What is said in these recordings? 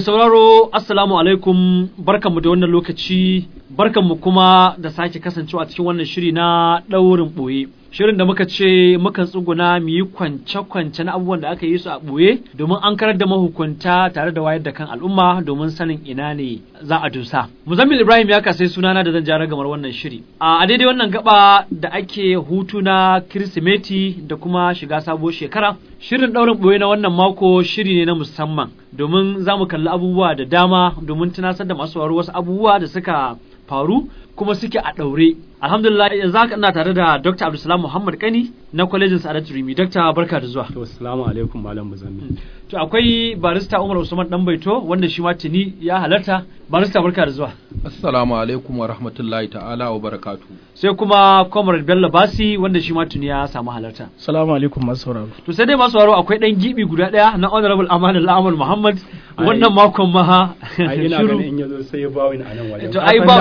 sauraro assalamu alaikum barkanmu da wannan lokaci barkanmu kuma da sake kasancewa cikin wannan shiri na ɗaurin ɓoye shirin da muka ce mukan tsuguna mu yi kwance-kwance na abubuwan da aka yi su a ɓoye domin an karar da mahukunta tare da wayar da kan al'umma domin sanin ina ne za a dusa. Muzammil Ibrahim ya kasai sunana da zan jara gamar wannan shiri. A daidai wannan gaba da ake hutu na Kirsimeti da kuma shiga sabuwar shekara, shirin ɗaurin ɓoye na wannan mako shiri ne na musamman domin za mu kalli abubuwa da dama domin tunasar da masu wasu abubuwa da suka faru kuma suke a ɗaure. Alhamdulillah yanzu haka ina tare da Dr. Abdulsalam Muhammad Kani na kwalejin Sa'adatu Rimi. Dr. barka da zuwa. To assalamu alaikum malam Muzammil. To akwai barista Umar Usman Dan Baito wanda shi ma tuni ya halarta. Barista barka da zuwa. Assalamu alaikum wa rahmatullahi ta'ala wa barakatu. Sai kuma Comrade Bello Basi wanda shi ma tuni ya samu halarta. Assalamu alaikum masu sauraro. To sai dai masu sauraro akwai dan gibi guda daya na Honorable Amanul Ahmad Muhammad wannan makon ma Ai ina ganin in yazo sai ya bawin a nan wajen. To ai ba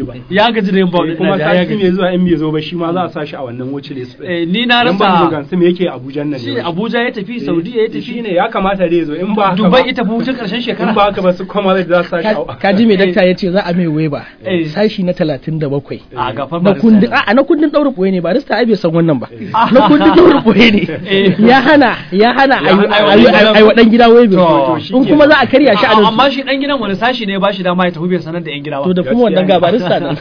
ya gaji da yin bawin kuma sati mai zuwa in bai zo ba shi ma za a sa shi a wannan wuce list. Eh ni na Dan ban rasa gansu me yake Abuja nan shi ne. Abuja ya tafi Saudiya ya tafi Shine ya kamata dai zo in ba haka Dubai ba- ita fi hutun karshen in shekara. ba haka ba su kuma zai za su sa shi a Ka ji mai dakta ya ce za a mai waiba Eh. sashi na talatin da bakwai. a gafar Na kundin a na kundin ɗaurin ɓoye ne barista ai bai san wannan ba. Na kundin ɗaurin ɓoye Eh. ne. Ya hana ya hana Ya hana a a yi yi a yi wa ɗan gida waibe. To, shi In ke. kuma za a karya shi a nan. amma shi dan gidan wani sashi ne ba shi dama ya tafi bai sanar da yan gida To ba. da kuma wannan ga barista nan.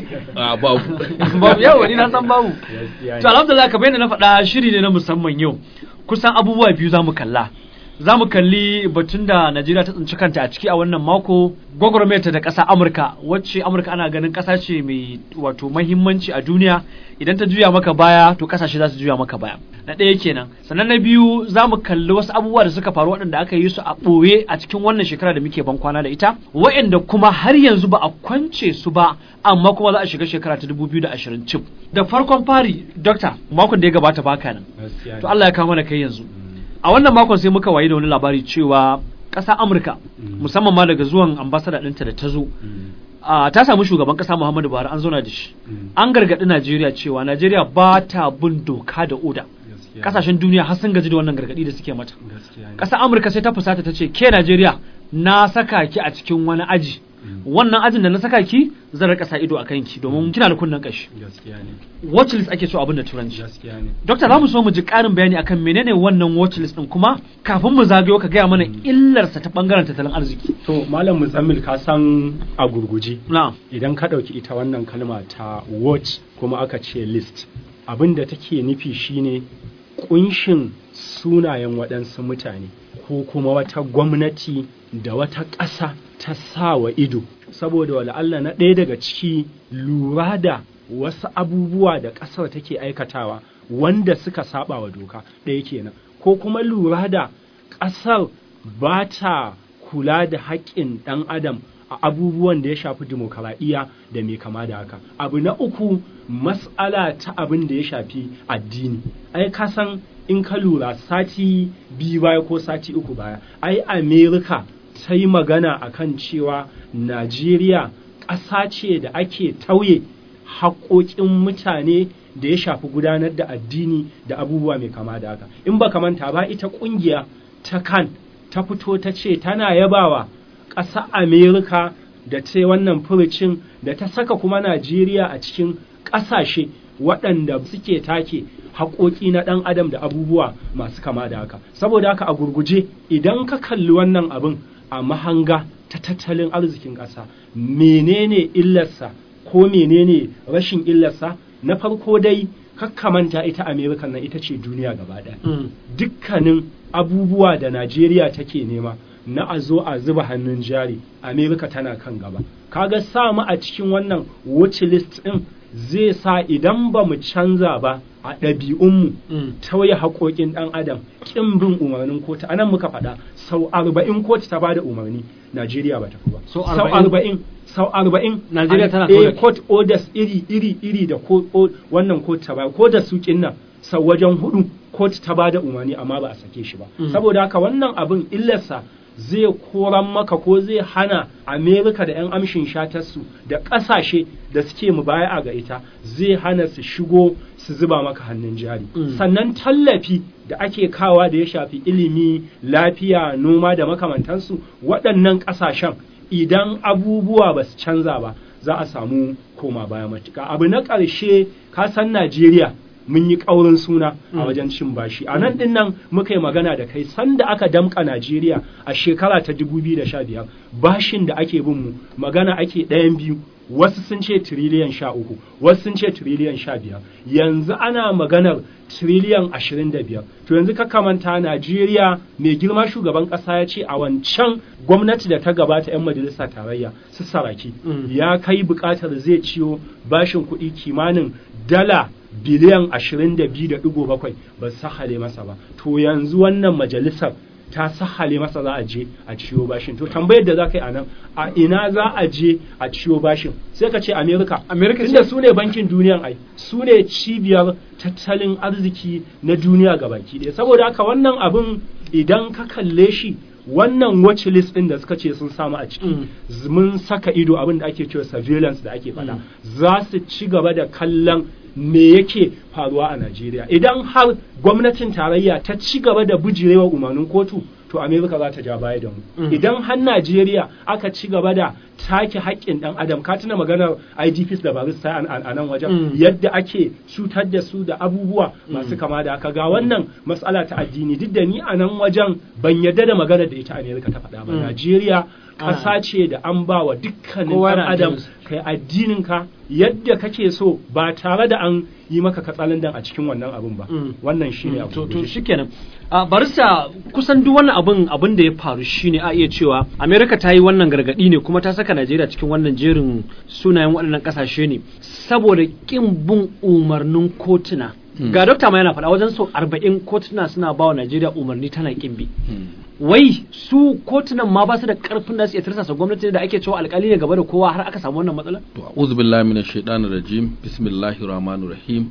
A babu. babu yau ni na san babu. Gaskiya ne. To alhamdulillah kamar yadda na faɗa shiri ne na musamman yau. Kusan abubuwa biyu za mu kalla. Za mu kalli batun da Najeriya ta tsinci kanta a ciki a wannan mako gwagwarmayarta da ƙasa Amurka wacce Amurka ana ganin ƙasa ce mai wato mahimmanci a duniya idan ta juya maka baya to ƙasashe za su juya maka baya. Na ɗaya kenan. Sannan na biyu za mu kalli wasu abubuwa da suka faru waɗanda aka yi su a ɓoye a cikin wannan shekara da muke ban kwana da ita waɗanda kuma har yanzu ba a kwance su ba amma kuma za a shiga shekara ta 2020 cif. Da farkon fari, Dokta, makon da ya gabata baka nan. Gaskiya ne. To Allah ya kawo mana kai yanzu. A wannan makon sai muka wayi da wani labari cewa ƙasa Amurka, Mm. musamman ma daga zuwan ambasada ɗinta da ta zo, Mm. a, ta samu shugaban ƙasa Muhammadu Buhari an zauna da shi. Mm. An gargaɗi Najeriya cewa Najeriya ba ta bin doka da oda. Gaskiya ne. Ƙasashen duniya har sun gaji da wannan gargaɗi da suke mata. Gaskiya ne. Ƙasar Amurka sai ta fusata ta ce, ke Najeriya, na saka ki a cikin wani aji. Mm. Wannan ajin da na saka ki, zan rika sa ido a kanki domin kina da kunnen ƙashi. Gaskiya ne. Watch list ake so abin da turanci. Gaskiya ne. Dokta za mu so mu ji ƙarin bayani akan menene wannan watch list ɗin kuma kafin mu zagayo ka gaya mana illarsa ta ɓangaren tattalin arziki. To malam Muzammil ka san a gurguje Na'am. idan ka ɗauki ita wannan kalma ta watch kuma aka ce list abin da take nufi shine ƙunshin sunayen waɗansu mutane ko kuma wata gwamnati da wata ƙasa ta sa wa ido saboda wala Allah na ɗaya daga ciki lura da wasu abubuwa da ƙasar take aikatawa wanda suka saba wa doka ɗaya kenan ko kuma lura da ƙasar ba ta kula da haƙƙin ɗan adam a abubuwan da ya shafi dimokuraɗiyya da mai kama da haka abu na uku mas'ala ta abin da ya shafi addini ai ka san in ka lura sati biyu baya ko sati uku baya ai amerika ta yi magana akan cewa najeriya ƙasa ce da ake tauye haƙoƙin mutane da ya shafi gudanar da addini da abubuwa mai kama da haka in ba manta ba ita ƙungiya ta kan ta fito ta ce tana yabawa ƙasa Amerika da ta yi wannan furucin da ta saka kuma Najeriya a cikin ƙasashe waɗanda suke take haƙoƙi na ɗan adam da abubuwa masu kama da haka. Saboda haka a gurguje idan ka kalli wannan abin a mahanga ta tattalin arzikin ƙasa menene illarsa ko menene rashin illarsa na farko dai kakkamanta ita Amerika nan ita ce duniya gaba ɗaya. Mm. dukkanin abubuwa da Najeriya take nema na a zo a zuba hannun jari Amerika tana kan gaba kaga sa mu a cikin wannan watch list din zai sa idan ba mu canza ba a ɗabi'unmu Mm. tauye haƙoƙin ɗan adam ƙin bin umarnin kotu anan muka faɗa sau arba'in kotu ta bada umarni Najeriya ba ta fi ba Sau sau arba'in? arba'in sau arba'in Najeriya an- tana eh, kawai- court orders iri iri iri da ko o- wannan kotu ta bayar ko da sukin nan sau wajen hudu kotu ta bada umarni amma ba a sake shi ba Mm. saboda haka wannan abin illarsa zai koran maka ko zai hana amerika da 'yan amshin shatarsu da ƙasashe da suke mu baya ga ita zai hana su shigo su zuba maka hannun jari Mm. sannan tallafi da ake kawa da ya shafi ilimi lafiya noma da makamantansu waɗannan ƙasashen idan abubuwa ba su canza ba za a samu koma baya matuƙa abu na ƙarshe ka san najeriya mun yi ƙaurin suna a Mm. wajen cin bashi a nan ɗin nan muka yi magana da kai sanda aka damƙa najeriya a shekara ta 2015 bashin da ake bin mu magana ake ɗayan biyu wasu sun ce tiriliyan sha uku wasu sun ce tiriliyan sha biyar yanzu ana maganar tiriliyan ashirin da biyar to yanzu ka kamanta najeriya mai girma shugaban ƙasa ya ce a wancan gwamnati da ta gabata 'yan majalisa tarayya su saraki Mm. ya kai buƙatar zai ciyo bashin kuɗi kimanin dala biliyan ashirin da biyu da ɗigo bakwai ba su sahale masa ba to yanzu wannan majalisar ta sahale masa za a je a ciyo bashin to tambayar da za ka yi a nan a ina za a je a ciyo bashin sai ka ce amerika America tunda ce? su ne bankin duniyan ai su ne cibiyar tattalin arziki na duniya gabaki ɗaya saboda haka wannan abin idan ka kalle shi wannan watch list ɗin da suka ce sun samu a ciki Mm. z- mun saka ido abin da ake cewa surveillance da ake faɗa Mm. za su ci gaba da kallon me yake faruwa a Najeriya idan har gwamnatin tarayya ta ci gaba da bujirewa umarnin kotu to Amerika za ta ja baya da mu Mm. idan har Najeriya aka ci gaba da take haƙƙin ɗan adam ka tuna maganar IDPs da barista a- a a nan wajen Mm. yadda ake cutar da su da abubuwa masu kama da haka ga wannan matsala ta addini duk da ni a nan wajen ban yadda da maganar da ita Amerika ta faɗa ba Mm. Najeriya Ah. ƙasa ce da an ba wa dukkanin Kowa ɗan na adam addininsa. kai addininka yadda kake so ba tare da an yi maka katsalandan a cikin wannan abin ba Mm. wannan shine abu to da to yake. shikenan a barista kusan duk wannan abin abin da ya faru shine a iya cewa America ta yi wannan gargadi ne kuma ta saka Najeriya cikin wannan jerin sunayen waɗannan ƙasashe ne saboda kin bin umarnin kotuna Hmm. ga dokta ma yana faɗa wajen sau arba'in kotuna suna ba wa Najeriya umarni tana kin bi Hmm. wai su kotunan ma ba su da karfin da su iya tirsasa gwamnati da ake cewa alkali ne gaba da kowa har aka samu wannan matsala To a'udhu billahi minash shaitanir rajim. Bismillahir rahmanir rahim.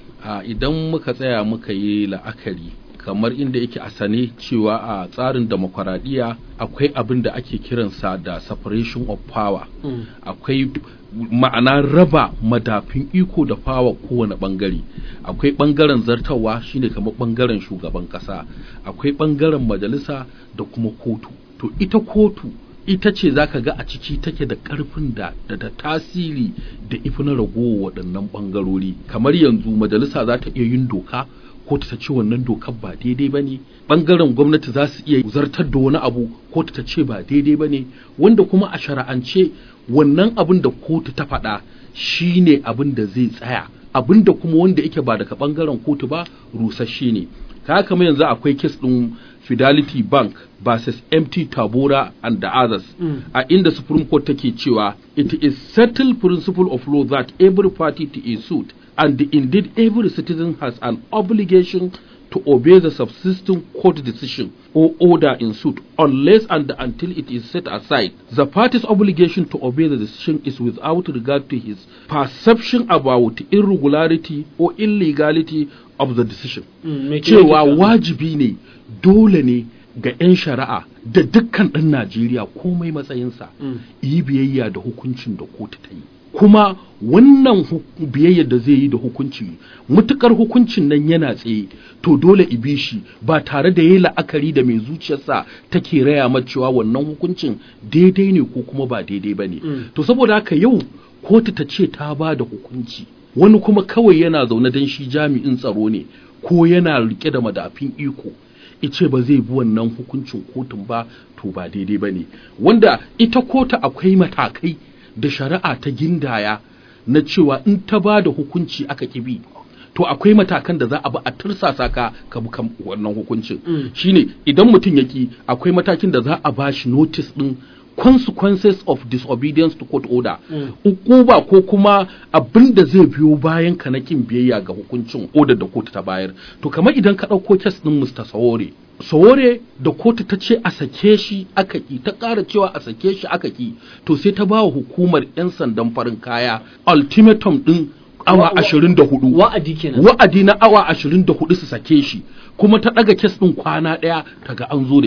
A idan muka tsaya muka yi la'akari kamar inda yake a sane cewa a tsarin demokuraɗiyya akwai abin da ake kiransa da separation of power. akwai ma'ana raba madafin iko da fawa kowane bangare akwai bangaren zartawa shine kamar bangaren shugaban kasa akwai bangaren majalisa da kuma kotu to ita kotu ita ce zaka ga a ciki take da karfin da da, da tasiri da ifi na ragowa waɗannan bangarori kamar yanzu majalisa za ta iya yin doka kotu ta ce wannan dokar ba daidai ba ne ɓangaren gwamnati za su iya zartar da wani abu kotu ta ce ba daidai ba ne wanda kuma a shara'ance wannan abin da kotu ta faɗa shi ne abin da zai tsaya abin da kuma wanda yake ba daga ɓangaren kotu ba rusasshe ne ta kama yanzu akwai kes ɗin fidelity bank versus mt tabora and the others Mm. a inda supreme court take cewa it is settled principle of law that every party to a suit and indeed every citizen has an obligation to obey the subsisting court decision or order in suit unless and until it is set aside. The party's obligation to obey the decision is without regard to his perception about irregularity or illegality of the decision. Mm, me ke Cewa nufi? wajibi ne dole ne ga 'yan shari'a da dukkan ɗan Najeriya komai matsayinsa Mm. yi biyayya da hukuncin da kotu ta yi. Kuma wannan hu- biyayyar da zai yi da hukunci mutukar hukuncin nan yana tsaye to dole ibi shi ba tare da yayi la'akari da mai zuciyarsa take raya ma cewa wannan hukuncin daidai ne ko kuma ba daidai ba ne. Mm. To saboda haka yau kotu ta ce ta ba da hukunci wani kuma kawai yana zaune don shi jami'in tsaro ne ko yana rike da madafin iko ice ba zai bi wannan hukuncin kotun ba to ba daidai ba ne wanda ita kotu akwai matakai da shari'a ta gindaya na cewa in ta ba da hukunci aka kibi to akwai matakan da za a bi a tursasa ka ka bi kan wannan hukuncin Mm. shine idan mutum yaki akwai matakin da za a ba shi notice din consequences of disobedience to court order Mm. ukuba ko kuma abin da zai biyo bayan ka na kin biyayya ga hukuncin order da kotu ta bayar to kamar idan ka ɗauko kes ɗin Mr. Sawore Sawore da kotu ta ce a sake shi aka ki ta ƙara cewa a sake shi aka ki to sai ta ba wa hukumar 'yan sandan farin kaya ultimatum ɗin Wa- awa wa- ashirin da hudu wa'adi kenan wa'adi na awa ashirin da hudu su sake shi kuma ta ɗaga kes ɗin kwana ɗaya ta ga an zo da shi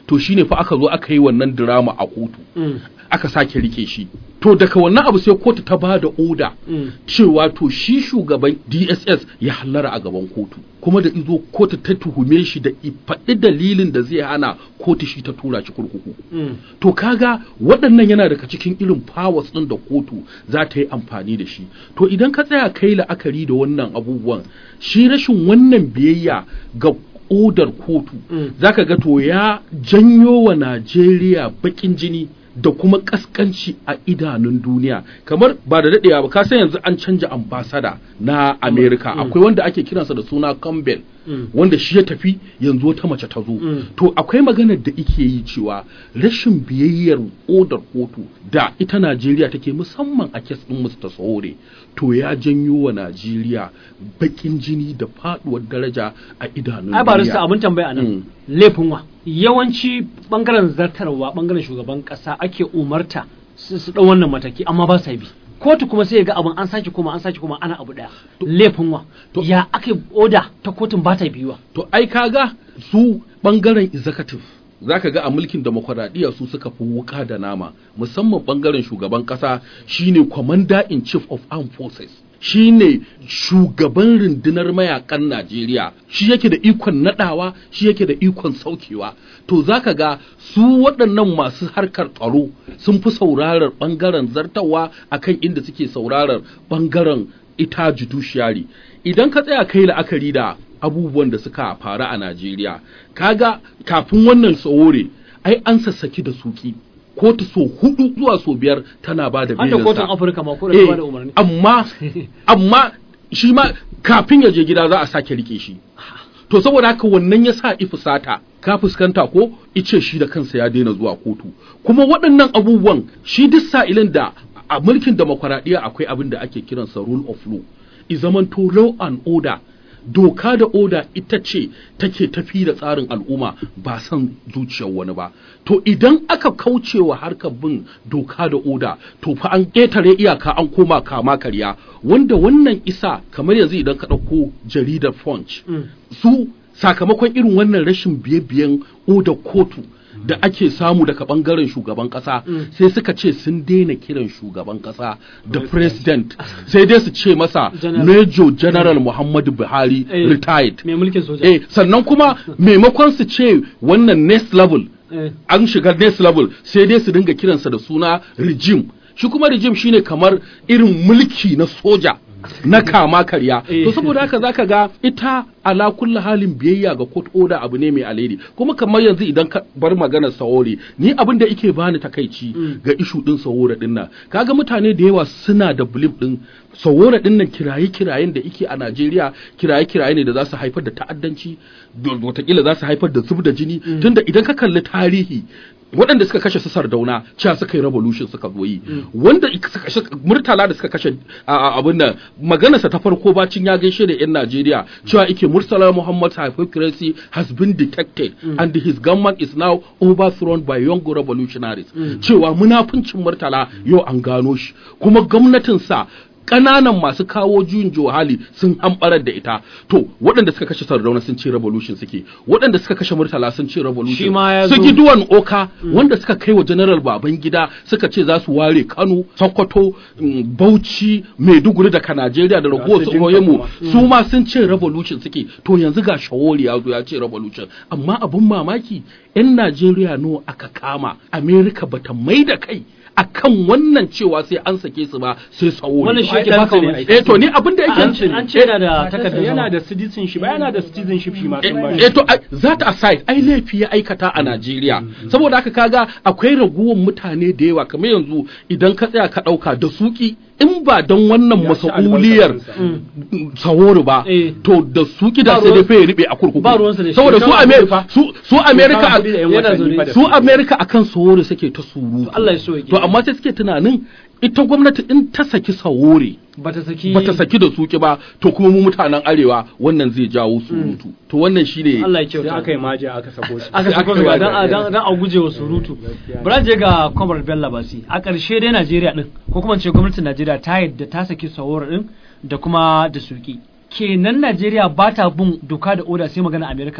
to shine fa aka zo aka yi wannan drama a kotu Mm. aka sake rike shi to daga wannan abu sai kotu ta ba da oda Mm. cewa to shi shugaban DSS ya hallara a gaban kotu kuma da izo kotu ta tuhume shi da i faɗi dalilin da zai hana kotu shi ta tura shi kurkuku Mm. to kaga waɗannan yana daga cikin irin powers ɗin da kotu za ta yi amfani da shi to idan ka tsaya kai la'akari da wannan abubuwan shi rashin wannan biyayya ga odar kotu Mm. zaka ga to ya janyo wa Najeriya baƙin jini da kuma kaskanci a idanun duniya kamar ba da daɗewa ba ka san yanzu an canja ambasada na America akwai wanda ake kiransa da suna Campbell Mm. wanda shi ya tafi yanzu wata mace ta zo Mm. to akwai maganar da ike yi cewa rashin biyayyar odar kotu da ita Najeriya take musamman a kes ɗin Mr. Sowore to ya janyo wa Najeriya bakin jini da faduwar daraja a idanun ai ba rasa duniya. abin tambaya anan Mm. laifin wa yawanci bangaren zartarwa bangaren shugaban kasa ake umarta su su dau wannan mataki amma ba sa bi kotu kuma sai ya ga abin an sake kuma an sake kuma ana abu daya laifin wa To- ya ake oda ta kotun ba ta biyuwa To ai kaga su bangaren executive zaka ga a mulkin demokuraɗiyya su suka fi wuka da nama musamman bangaren shugaban ƙasa shine commander in chief of armed forces shine shugaban rundunar mayakan Najeriya shi yake da ikon nadawa shi yake da ikon saukewa to zaka ga su waɗannan masu harkar tsaro sun fi saurarar bangaren zartawa akan inda suke saurarar bangaren ita judiciary idan ka tsaya kai la'akari da abubuwan da suka faru a Najeriya kaga kafin wannan tsawore ai an sassaki da suki kotu so hudu zuwa so biyar tana ba da an ta belinsa. kotun afirka ma ko da Eh, ta ba da umarni amma amma shi ma kafin ya je gida za a sake rike shi to saboda haka wannan ya sa ifusata ka fuskanta ko ice shi da kansa ya daina zuwa kotu kuma waɗannan abubuwan shi duk sa'ilin da a mulkin demokuraɗiyya akwai abin da ake kiransa rule of law i zamanto law and order doka da oda ita ce take tafi da tsarin al'umma ba son zuciyar wani ba to idan aka kaucewa harkar bin doka da oda to fa an ƙetare iyaka an koma kama karya wanda wannan isa kamar yanzu idan ka ɗauko jaridar punch Mm. su sakamakon irin wannan rashin biye-biyen odar kotu da ake samu daga bangaren shugaban kasa Mm. sai suka ce sun daina kiran shugaban kasa da president sai dai su ce masa General. major general muhammadu buhari Eh, retired mai mulkin soja eh sannan kuma maimakon su ce wannan next level Eh, an shiga next level sai dai su dinga kiransa da suna regime shi kuma regime shine kamar irin mulki na soja na kama karya Eh. to saboda haka zaka ga ita ala kulli halin biyayya ga court order abu ne mai alheri kuma kamar yanzu idan ka bar maganar sawore ni abin da yake bani takaici Mm. ga ishu din sawore din nan kaga mutane da yawa suna da belief din sawore din nan kiraye kirayen da yake a Najeriya kiraye kiraye ne da za su haifar da ta'addanci da- watakila za su haifar da zub da jini tunda idan ka kalli tarihi waɗanda suka kashe su sardauna cewa suka yi revolution suka zo yi wanda suka kashe murtala da suka kashe a- a- abin nan maganarsa ta farko bacin ya gaishe da 'yan Najeriya cewa ike murtala Muhammad hypocrisy has been detected and his government is now overthrown by young revolutionaries cewa munafuncin murtala yau an gano shi kuma gwamnatinsa ƙananan masu kawo juyin johali sun hamɓarar da ita to waɗanda suka kashe sardauna sun ce revolution suke waɗanda suka kashe murtala sun ce revolution Shi ma ya su zo- giduwan oka wanda suka kai wa general baban gida suka ce za su ware kano sokoto mm, bauchi maiduguri daga najeriya da ragowar su su dinka mu kuma. su ma sun ce revolution suke to yanzu ga shawori ya zo ya ce revolution amma abin mamaki 'yan najeriya nawa aka kama america bata mai da kai akan wannan cewa sai an sake su ba sai sawori wannan shi Ai, yake dan baka su ne, mamaki ai. eh to ni abin da yake an ce an ce yana da takardar yana zama. da citizenship ba yana da citizenship shi ma sun ba eh to ai, that aside ai laifi ya aikata a Najeriya saboda haka kaga akwai raguwan mutane da yawa kamar yanzu idan ka tsaya ka dauka da suki in ba don wannan Ya ci masauliyar albarkacinsa. saworo ba Eh. to da suki da Ba sai dai ruwan- fa ya ribe a kurkuku ba ruwansa da shi. saboda su Kama America kuɗi fa. su su America Kama kuɗi da yan yana watanni zaune. fa da su su. America akan sawore suke ta surutu Allah ya so ya to amma sai suke tunanin ita gwamnati in ta saki sawore bata saki bata saki da suki ba to kuma mu mutanen arewa wannan zai jawo surutu to wannan shine Allah ya sai kyauta aka yi maja aka sako shi aka sai sako aka yi ga wa dan a- da- dan dan a guje wa surutu Gaskiya ne. bari je ga Kwamar Bello Basi a ƙarshe dai Najeriya din ko kuma in ce gwamnatin Najeriya ta yadda ta saki sawar din da kuma da suki kenan Najeriya ba ta bin doka da oda sai magana Amerika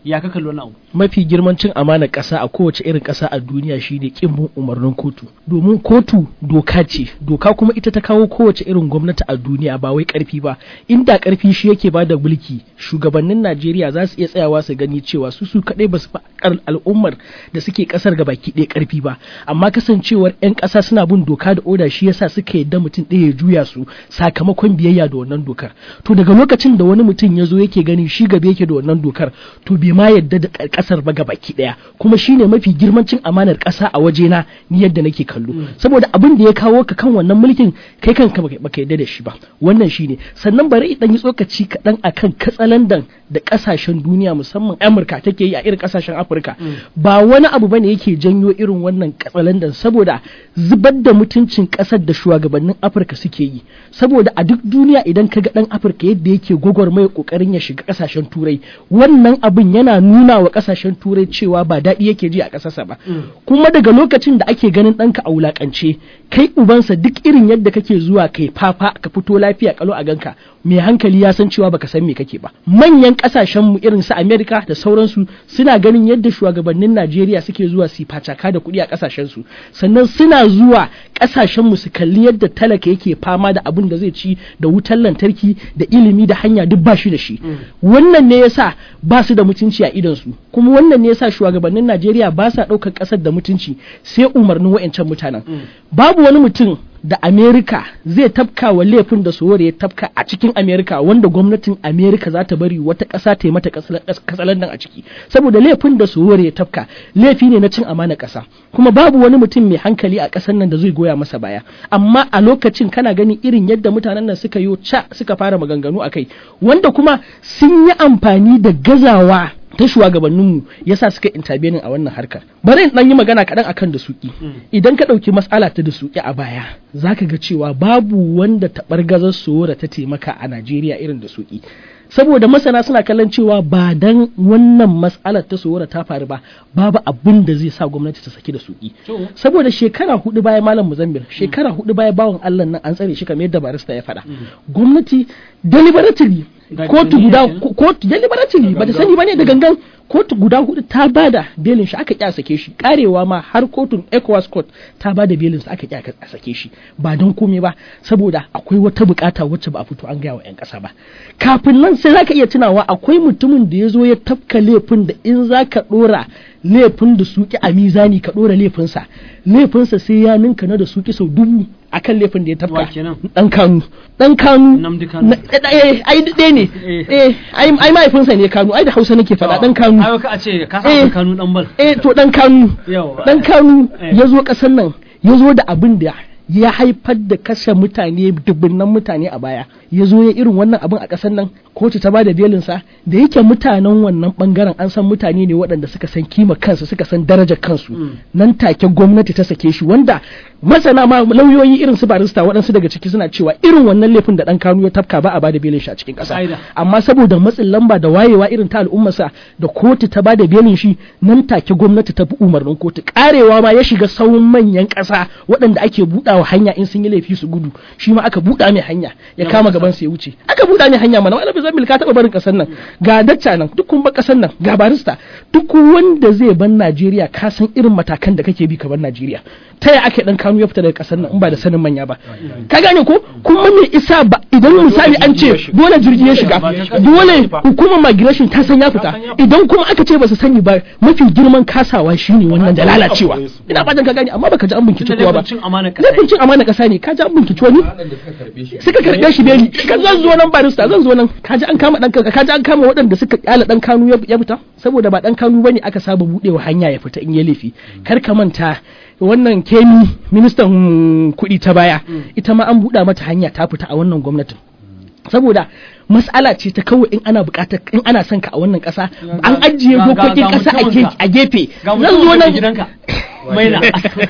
ya ka kalli wannan abu mafi girman cin amanar ƙasa a kowace irin ƙasa a duniya shine kin bin umarnin kotu domin kotu doka ce doka kuma ita ta kawo kowace irin gwamnati a duniya ba wai ƙarfi ba inda ƙarfi shi yake bada mulki shugabannin Najeriya za su iya tsayawa su gani cewa su su kaɗai ba su fa al'ummar da suke ƙasar ga baki ɗaya ƙarfi ba amma kasancewar 'yan ƙasa suna bin doka da oda shi yasa suka yadda mutum ɗaya ya juya su sakamakon biyayya da wannan dokar to daga lokacin da wani mutum ya zo yake gani shi gaba yake da wannan dokar to bai ma yadda da ƙasar ba baki ɗaya kuma shine mafi girman cin amanar ƙasa a wajena ni yadda nake kallo saboda abin da ya kawo ka kan wannan mulkin kai kanka baka yadda da shi ba wannan shine sannan bari idan yi tsokaci kaɗan akan katsalandan da ƙasashen duniya musamman amurka take yi a irin ƙasashen afirka ba wani abu bane yake janyo irin wannan katsalandan saboda zubar da mutuncin ƙasar da shugabannin afirka suke yi saboda a duk duniya idan ka ga ɗan afirka yadda yake gwagwarmaya ƙoƙarin ya shiga ƙasashen turai wannan abin yana nuna wa ƙasashen turai cewa ba daɗi yake ji a ƙasarsa ba kuma daga lokacin da ake ganin ɗanka a wulaƙance kai ubansa duk irin yadda kake zuwa kai fafa ka fito lafiya kalo a ganka mai hankali ya san cewa baka san me kake ba manyan kasashen mu irin su America da sauransu suna ganin yadda shugabannin Najeriya suke zuwa su facaka da kuɗi a kasashen su sannan suna zuwa kasashen mu su kalli yadda talaka yake fama da abin da zai ci da wutar lantarki da ilimi da hanya duk ba shi da shi wannan ne yasa ba su da mutunci a idon su kuma wannan ne yasa shugabannin Najeriya ba sa ɗaukar ƙasar da mutunci sai umarnin wa'ancan mutanen babu wani mutum da Amerika zai tafka wa laifin da Sowore ya tafka a cikin Amerika wanda gwamnatin Amerika za ta bari wata ƙasa ta yi mata katsalandan a ciki saboda laifin da Sowore ya tafka laifi ne na cin amana ƙasa kuma babu wani mutum mai hankali a ƙasar nan da zai goya masa baya amma a lokacin kana ganin irin yadda mutanen nan suka yi ca suka fara maganganu a kai wanda kuma sun yi amfani da gazawa ta shugabanninmu yasa suka intervening a wannan harkar bari in dan yi magana kaɗan akan da suki idan ka ɗauki matsala ta da suki a baya zaka ga cewa babu wanda taɓargazar sora ta taimaka a Najeriya irin da suki saboda masana suna kallon cewa ba dan wannan matsalar ta sowara ta faru ba babu abin da zai sa gwamnati ta saki da suki saboda shekara hudu baya malam muzammil shekara hudu baya bawan Allah nan an tsare shi kamar yadda barista ya faɗa gwamnati deliberately kotu guda kotu deliberately ba ta sani bane da gangan kotu guda hudu ta bada belin shi aka kya sake shi karewa ma har kotun ECOWAS court ta bada belin sa aka kya sake shi ba don komai ba saboda akwai wata bukata wacce ba a fito an gaya wa yan kasa ba kafin nan sai zaka iya tunawa akwai mutumin da ya zo ya tafka laifin da in zaka dora laifin da suki a mizani ka dora laifinsa laifinsa sai ya ninka na da suki sau dubu akan laifin da ya tafka dan kanu dan kanu ai ɗaya ne eh ai mahaifinsa ne kanu ai da hausa nake faɗa dan kanu ai ka ce ka sa kanu dan bal eh to dan kanu dan kanu ya zo ƙasar nan ya zo da abin da ya haifar da kashe mutane dubunnan mutane a baya ya zo ya irin wannan abin a ƙasar nan kotu ta bada belinsa da yake mutanen wannan bangaren an san mutane ne waɗanda suka san kima kansu suka san darajar kansu nan take gwamnati ta sake shi wanda masana ma lauyoyi irin su barista waɗansu daga ciki suna cewa irin wannan laifin da ɗan kanu ya tafka ba a bada belin shi a cikin ƙasa amma saboda matsin lamba da wayewa irin ta al'ummarsa da kotu ta bada belin shi nan take gwamnati ta bi umarnin kotu karewa ma ya shiga sauran manyan ƙasa waɗanda ake buɗawa hanya in sun yi laifi su gudu shi ma aka buɗa mai hanya ya kama gaban sa ya wuce aka buɗa mai hanya mana wala bizamil ka taɓa barin ƙasar nan ga dacca nan duk kun ba ƙasar nan ga barista duk wanda zai ban Najeriya ka san irin matakan da kake bi ka ban Najeriya ta ya ake dan kanu ya fita daga kasar nan in ba da sanin manya ba ka gane ko kuma me isa ba idan misali an ce dole jirgi ya shiga dole hukumar migration ta san ya fita idan kuma aka ce ba su sani ba mafi girman kasawa shine wannan da lalacewa ina fatan ka gane amma baka ji an bincike kowa ba laifin cin amana kasa ne ka ji an bincike wani suka karɓe shi beli ka zan zo nan barista zan zo nan ka ji an kama dan ka ji an kama waɗanda suka kyala dan kanu ya fita saboda ba dan kanu bane aka saba budewa hanya ya fita in ya laifi kar ka manta wannan kemi ministan kuɗi ta baya ita ma an buɗa mata hanya ta fita a wannan gwamnatin saboda mas'ala ce ta kawai in ana buƙatar in ana son ka a wannan ƙasa an ajiye dokokin ƙasa a gefe zan zo nan maina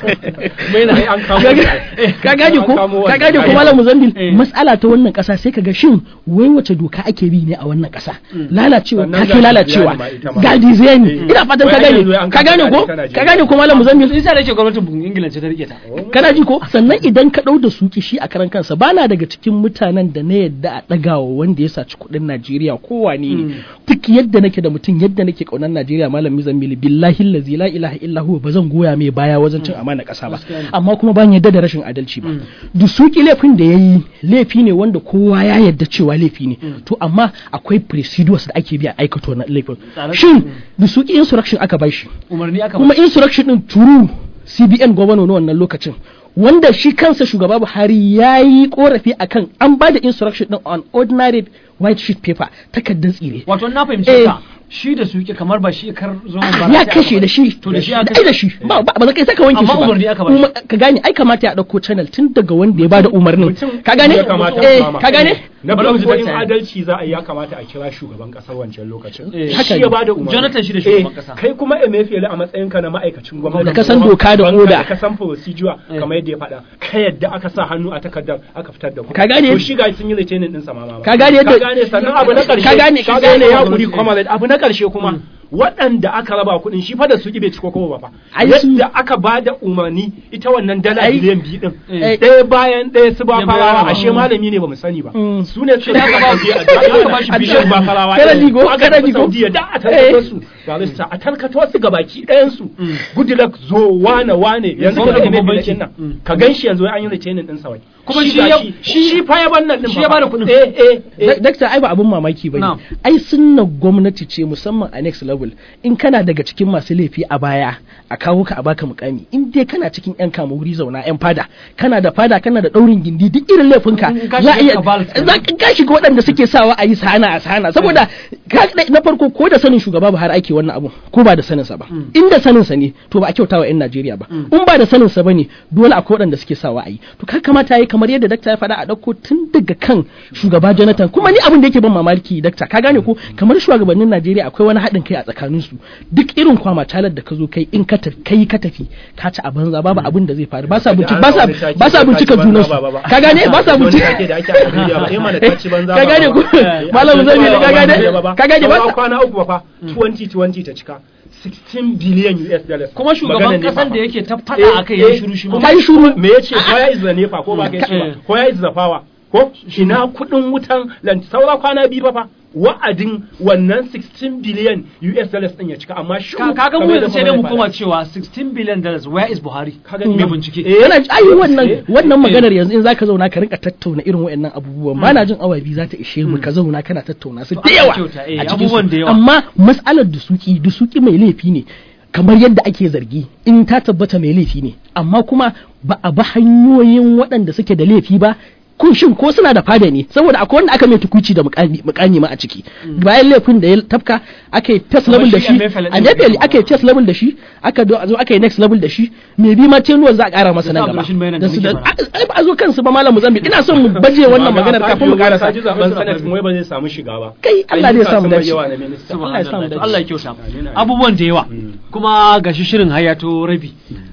maina Ai, an kamo ka gane ko An kamo ka wannan. gane ko Ai, malam Muzambil Eh. mas'ala ta wannan kasa sai ka ga shin wai wace doka ake bi ne a wannan kasa lalacewa Sannan ta kai ga lalacewa Dizayani ma ita ma. ga dizayani Eh. ina fatan ka Wai gane yanzu an ka kama gane ko Tana ka gane ko malam Muzambil isa da yake gwamnatin ingila ce ta rike ta kana ji ko sannan idan ka ɗau da suki shi a karan kansa bana daga cikin mutanen da na yadda a ɗagawa wanda ya saci kuɗin Najeriya ko wane ne duk yadda nake da mutum yadda nake ƙaunar Najeriya malam Mizammili billahi allazi la ilaha illa huwa bazan goya mai baya wajen cin amana ƙasa ba amma kuma ban yadda da rashin adalci ba da suki laifin da yayi laifi ne wanda kowa ya yadda cewa laifi ne to amma akwai procedures da ake bi a aikata wannan laifin Tsare- shin da suki insurrection aka bai shi umarni aka kuma insurrection din turu cbn gwamna na wannan lokacin wanda shi kansa shugaba buhari ya yi korafi akan an ba da insurrection din on ordinary white sheet paper takardar tsire wato na fahimci Eh. ka shi da suke kamar ba shi kar zo ba ya kashe da shi to da shi ai aka da shi ba ba ba za ka saka wanke Amma shi ba umarni aka ba shi. Uma- ka gane ai kamata ya dauko channel tun daga wanda ya bada umarnin Mutum ka gane ya kamata eh a kama. ka gane na Bari mu ji farko in dakta. adalci za a yi ya kamata a kira shugaban kasar wancan lokacin Eh. Haka shi ne. ya bada umarni Jonathan shi da shugaban Eh, kasa. kai kuma Emefiele a matsayinka na ma'aikacin gwamnati Da ka san doka da Banka oda. ka san procedure Eh. kamar yadda ya faɗa ka yadda aka sa hannu a takardar aka fitar da kuɗi Ka gane- to shi ga sun yi retaining din sa ma ma Ka gane yadda- ka gane sannan abu na ƙarshe Ka gane- ka gane ya gwamnati. guri comrade abu na ƙarshe kuma waɗanda aka raba kuɗin shi fa da su bai ciko kowa ba fa Ai su- yadda aka ba da umarni ita wannan dala Ai- biliyan biyu din Eh. ɗaya bayan ɗaya su ba Ya farawa bayar. ashe malami ne ba mu sani ba Mm. su ne suka Aka ba- biya aka ba shi a biliyan. ba farawa Kana ɗin. ji ko? Aka Kana tafi ji ko? Saudiya da a tarkato su barista a tarkato su ga baki ɗayan su Goodluck zo wane wane yanzu Gwamnati ka ga babban mai banki. nan Mm. ka gan shi yanzu an yi retaining din sa wai Kuma Shi shi ga ya- shi shi- shi fa ya bannan din shi fa ya fa. bada kuɗin. eh eh eh Dak- Dakta ai ba abin mamaki ba Na'am. ne. Ai sunna gwamnati ce musamman a next level. In kana daga cikin masu laifi a baya a kawo ka a baka mukami. In dai kana cikin yan kama wuri zauna yan fada. Kana da fada kana da daurin gindi duk irin laifinka. In ka Za a shiga iya cabal kenan. za ka ka shiga waɗanda suke sawa a yi sana a sana saboda ka- na farko ko da sanin shugaba Buhari ake wannan abu ko ba da sanin sa ba. In da sanin sa ne to ba a kyautawa yan Najeriya ba. In ba da sanin sa bane dole akwai waɗanda suke sawa a yi. To ka kamata yayi kamar yadda dakta ya faɗa a ɗauko tun daga kan shugaba Jonathan kuma ni abin da yake ban mamaki dakta ka gane ko kamar shugabannin Najeriya akwai wani haɗin kai a tsakanin su duk irin kwama talar da ka zo kai in ka tafi kai ka tafi ka ci a banza babu abin da zai faru ba sa bincika ba sa ba sa bincika junan su ka gane ba sa bincika da ake a Najeriya ba eh mana ta ci banza Ka ba gane ba. ko? Eh, Malam a Zami, Najeriya ka ba gane? Najeriya ba. Ka gane ba? Saura kwana uku ba fa 2020 ta cika 16 billion US dollars kuma shugaban Maganar kasan NEPA da fa. yake ta faɗa akai ya shiru shi ma Kai shuru me yace where is the nepa ko ba kai ce Eh. ba where is the power ko ina kudin wutan lantarki saura kwana biyu ba fa wa'adin wannan 16 billion US dollars din ya cika amma shi Ka- kaga mu yanzu sai dai mu koma cewa 16 billion dollars where is Buhari Kaga mai ni- bincike Eh, yana ai wannan Eh, wannan eh. maganar yanzu in zaka zauna ka rinka tattauna irin waɗannan abubuwan ba na jin awa biyu za ta ishe mu ka zauna kana tattauna su To da Allah yawa kyauta, eh, a cikin abubuwan su. da yawa. amma mas'alar dusuki dusuki mai laifi ne kamar yadda ake zargi in ta tabbata mai laifi ne amma kuma ba a bi hanyoyin waɗanda suke da laifi ba kun shin ko suna da fada ne saboda akwai wanda aka mai tukuci da mukami mukami ma a ciki bayan laifin da ya tafka aka yi test Kamar level da shi shi Emefiele a din Emefiele da aka yi test level da shi aka do- zo aka yi next level da shi me bi ma tenuwar za a kara masa Da nan su gaba Abdulrashid Mainan da da su da muke fara. ai ba a zo kansu ba malam Mozambique ina son mu baje wannan maganar kafin mu karasa Ka ji zaben sanata wai ba zai samu shiga ba kai Allah zai samu Ayyuka sun dace yawa na minista. Allah ya samu Subhanallah, to dace. Allah ya kyauta Amin, amin. abubuwan da yawa Mm. kuma gashi shirin hayato rabi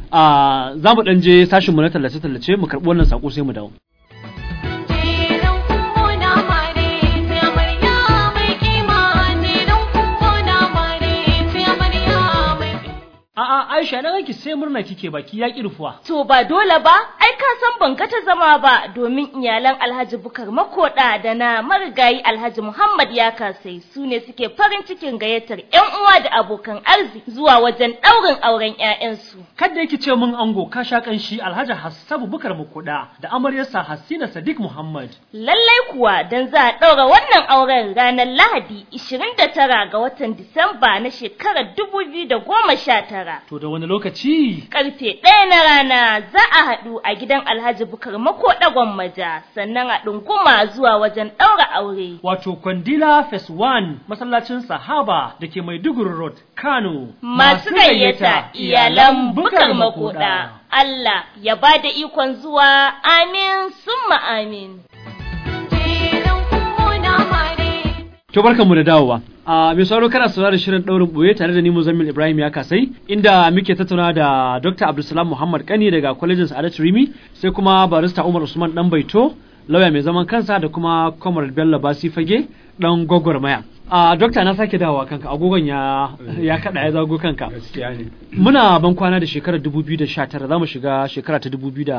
a za mu dan je sashin mu na tallace tallace mu karbi wannan sako sai mu dawo Jerin kuna mare sai amarya mai kima jerin kuna mare sai amarya mai a'a Aisha na ganki sai murna kike baki ya kirfuwa To ba dole ba, ai ka san ban ta zama ba domin iyalan Alhaji Bukar Makoda da na marigayi Alhaji Muhammad ya kasai su ne suke farin cikin gayyatar 'yan uwa da abokan arziki zuwa wajen ɗaurin auren 'ya'yansu. kada yake ce mun ango ka sha kanshi Alhaji Hassabu Bukar Mukuda da amaryarsa Hassina Sadiq Muhammad Lallai kuwa don za a ɗaura wannan auren ranar Lahadi 29 ga watan Disamba na shekarar 2019. to da wani lokaci Karfe ɗaya na rana za a haɗu a gidan Alhaji Bukar Makoda Gwammaja sannan a ɗunguma zuwa wajen ɗaura aure. wato Kwandila Phase 1 masallacin Sahaba da ke Maiduguri Road Kano Masu gayyata iyalan Bukar Makoda. Allah ya ba da ikon zuwa amin summa amin. jerin kuna mare To barkanmu da dawowa. A mai sauraro kana saurara da shirin daurin boye tare da ni Muzammil Ibrahim ya kasai inda muke tattauna da Dr. Abdulsalam Muhammad Kani daga Kwalejin Sa'adat Rimi sai kuma barista Umar Usman Dan Baito lauya mai zaman kansa da kuma Comrade Bello Basi Fage dan gwagwarmaya. A dokta na sake dawowa kanka agogon ya ya kada ya zago kanka. gaskiya ne Muna ban kwana da shekarar 2019 za mu shiga shekara ta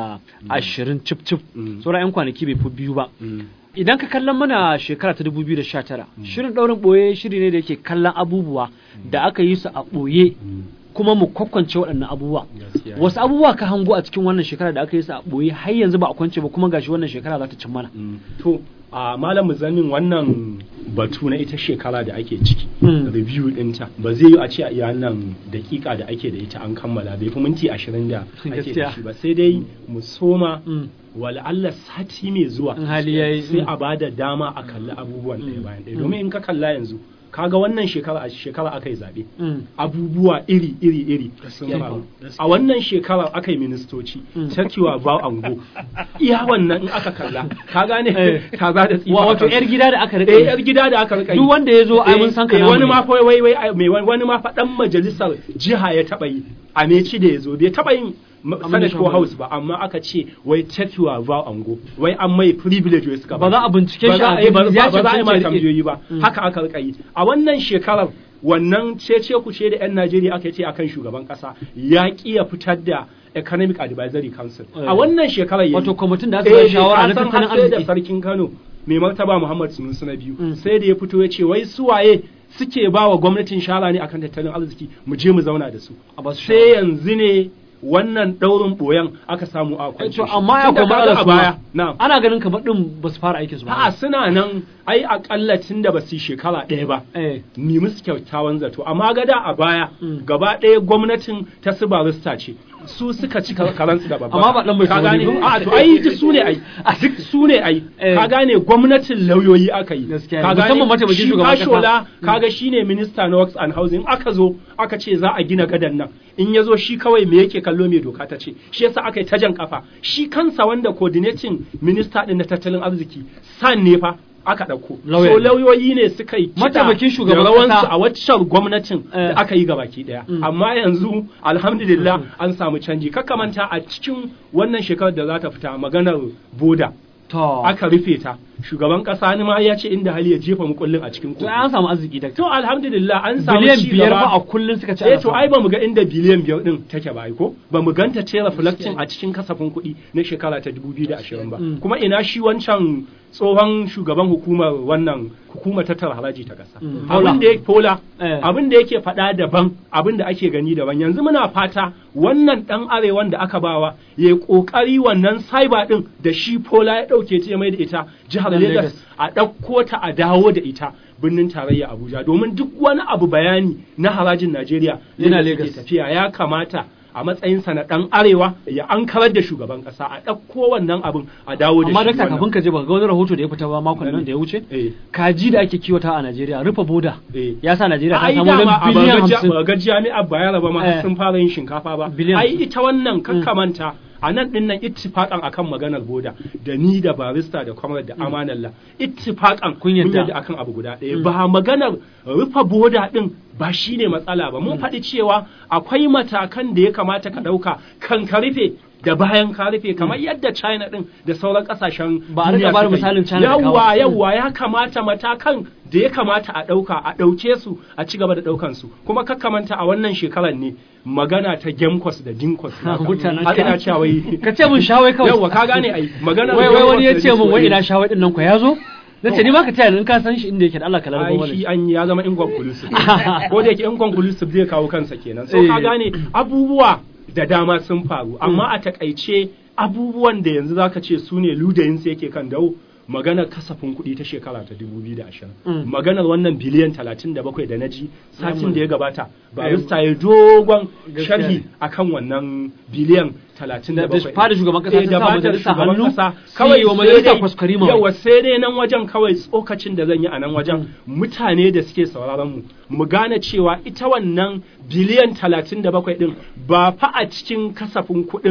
2020 cip cip Mm. sauran 'yan kwanaki bai fi biyu ba. Mm. Idan ka kallon mana shekara ta 2019 shirin ɗaurin ɓoye shiri ne da yake kallon abubuwa da aka yi su a ɓoye kuma mu kwakwance waɗannan abubuwa Gaskiya. wasu abubuwa ka hango a cikin wannan shekara da aka yi su a ɓoye har yanzu ba a kwance ba kuma gashi wannan shekara za ta cin mana Mm. to a malam muzamin wannan batu na ita shekara da ake ciki Mm. review ɗinta ba zai yi a ce a iya nan dakika da ake da ita an kammala bai fi minti ashirin da ake Gaskiya. da shi ba sai dai mu soma Mm. wala Allah sati mai zuwa In hali yayi, sai mm. a bada dama a kalli abubuwan ɗaya Mm. bayan ɗaya domin in ka kalla yanzu kaga wannan shekara a shekara aka yi zaɓe Mm. abubuwa iri iri iri sun Gaskiya faru ne. a wannan shekara aka yi ministoci Mm. takiwa ba ango iya wannan in aka kalla ka gane Eh. kaza da tsifa Wa- wato akan yar su. gida da aka eh rike yar gida da aka rika yi duk wanda ya zo ai Eh, mun san ka eh, namu wani ne. ma fa wai wai ai, mai wani ma fa dan majalisar jiha ya taba yi a meci da ya zo bai taba yin ma- Amma senate da ko shan house ba amma aka ce wai take your vow ango wai an mai privilege wai suka Ba za a bincike ba shi za a a yi ba gani, ba ya ba za a yi ma cancanta ya rike. tambayoyi ba Mm. haka aka rika yi a wannan shekarar wannan cece ku ce da yan Najeriya aka ce akan shugaban kasa ya ki ya fitar da economic advisory council Eh. a wannan shekarar yayi. Wato kwamitin da aka ba Eh, shawara na ka san tattalin har sai da arziki. sarkin Kano mai martaba Muhammad Sunusi na biyu Mm. sai da ya fito ya ce wai suwaye suke ba wa gwamnatin shara ne akan tattalin arziki mu je mu zauna da su A ba su sai shawara. yanzu ne wannan daurin boyan aka samu a kwance to shi. amma ya Tunda kuma kaga matsala a su baya ma. na'am ana ganin kamar din ba su fara aikin su ba a'a suna nan ai akalla tun da ba su yi shekara ɗaya ba eh ni musu kyakkyawan zato amma gada a baya Mm. gaba ɗaya gwamnatin ta su barista ce su suka ci karansu da babba Amma ba ɗan bai ka sauri gane ba. a to ai duk su ne ai a duk su ne ai Eh. ka gane gwamnatin lauyoyi aka yi Gaskiya ne. ka gane Musamman mataimakin shi shugaban kasa. Fashola kaga shine minista na works and housing aka zo aka ce za a gina gadan nan in ya zo shi kawai me yake kallo me doka ta ce shi yasa aka yi ta jan kafa shi kansa wanda coordinating minista din na tattalin arziki san ne fa aka ɗauko Lauya so ne. lauyoyi ne suka yi kiɗa Mataimakin shugaban da rawansu kasa. a waccan gwamnatin Eh. da aka yi gabaki daya Mm. amma yanzu alhamdulillah an samu canji manta a cikin wannan shekarar da za ta fita maganar boda to aka rufe ta shugaban kasa ni ma ya ce inda hali ya jefa mukullin a cikin to kofi an samu arziki da to alhamdulillah an samu biliyan ci biyar gaba. ba a kullun suka ci eh ana to samu. ai ba mu ga inda biliyan biyar din take ba ai ko ba mu ganta ce reflecting a cikin kasafin kuɗi na shekara ta 2020 ba Mm. kuma ina shi wancan tsohon shugaban hukumar wannan hukumar tattara haraji ta ƙasa Mm. abin da ya pola Eh. abin da yake faɗa daban abin da ake gani daban yanzu muna fata wannan ɗan arewan da aka bawa ya yi ƙoƙari wannan cyber ɗin da shi pola ya ɗauke ta ya mai da ita jihar Nan Lagos Lagos. a ɗauko ta a dawo da ita birnin tarayya Abuja domin duk wani abu bayani na harajin Najeriya Yana yadda Lagos. suke tafiya ya kamata a matsayinsa na ɗan arewa ya ankarar da shugaban ƙasa a ɗauko wannan abin a dawo da amma shi dakta wannan. kafin ka je baka ga wani rahoto da ya fita ba makon nan da ya wuce Eh. kaji da ake kiwata a Najeriya rufe boda Eh. ya sa Najeriya ta ai samu dama wajen a biliyan bagaja- hamsin baga jami'ar bayar ba ma Eh. sun fara yin shinkafa ba Biliyan ai hamsin. ita wannan kakkamanta a nan din nan ittifakan akan maganar boda da ni da barista da kwamar da amanalla ittifakan Kun yadda. akan abu guda ɗaya ba maganar rufe boda din ba shine matsala ba mun faɗi cewa akwai matakan da ya kamata ka ɗauka kan ka rufe da bayan ka rufe kamar yadda China din da sauran kasashen Ba a rika duniya bada suka yi. misalin China da kawo. yawwa yawwa ya kamata matakan da ya kamata a ɗauka a ɗauke su a ci gaba da ɗaukan su kuma kakkamanta a wannan shekarar ne magana ta gemkos da dinkos Mutanen har ina ka- cewa wai ka ce mun shawai kawai yawwa ka gane ai magana wai wai wani ya ce mun wai ina shawai din nan ko ya zo na ce ni ma ka taya ni in ka san shi inda yake da Allah ka larbo ai mana shi shi. an ya zama inconclusive ko da yake inconclusive zai kawo kansa kenan so Eh. ka gane abubuwa da dama sun faru amma a takaice abubuwan da yanzu zaka ce su ne ludayin su yake kan dawo maganar kasafin kuɗi ta shekara ta 2020 Mm. maganar wannan biliyan 37 da na ji satin Mm. da ya gabata barista ya dogon Gaskiya sharhi ne. akan wannan biliyan 37 Da- da fada shugaban kasa Eh, ta da sa fadar majalisa shugaban hannu, kasa. su kawai yi wa sai majalisa dai- kwaskwarima. yawa sai dai nan wajen kawai tsokacin da zan yi a nan wajen mutane da suke sauraron mu mu gane cewa ita wannan biliyan 37 din ba fa a cikin kasafin kuɗin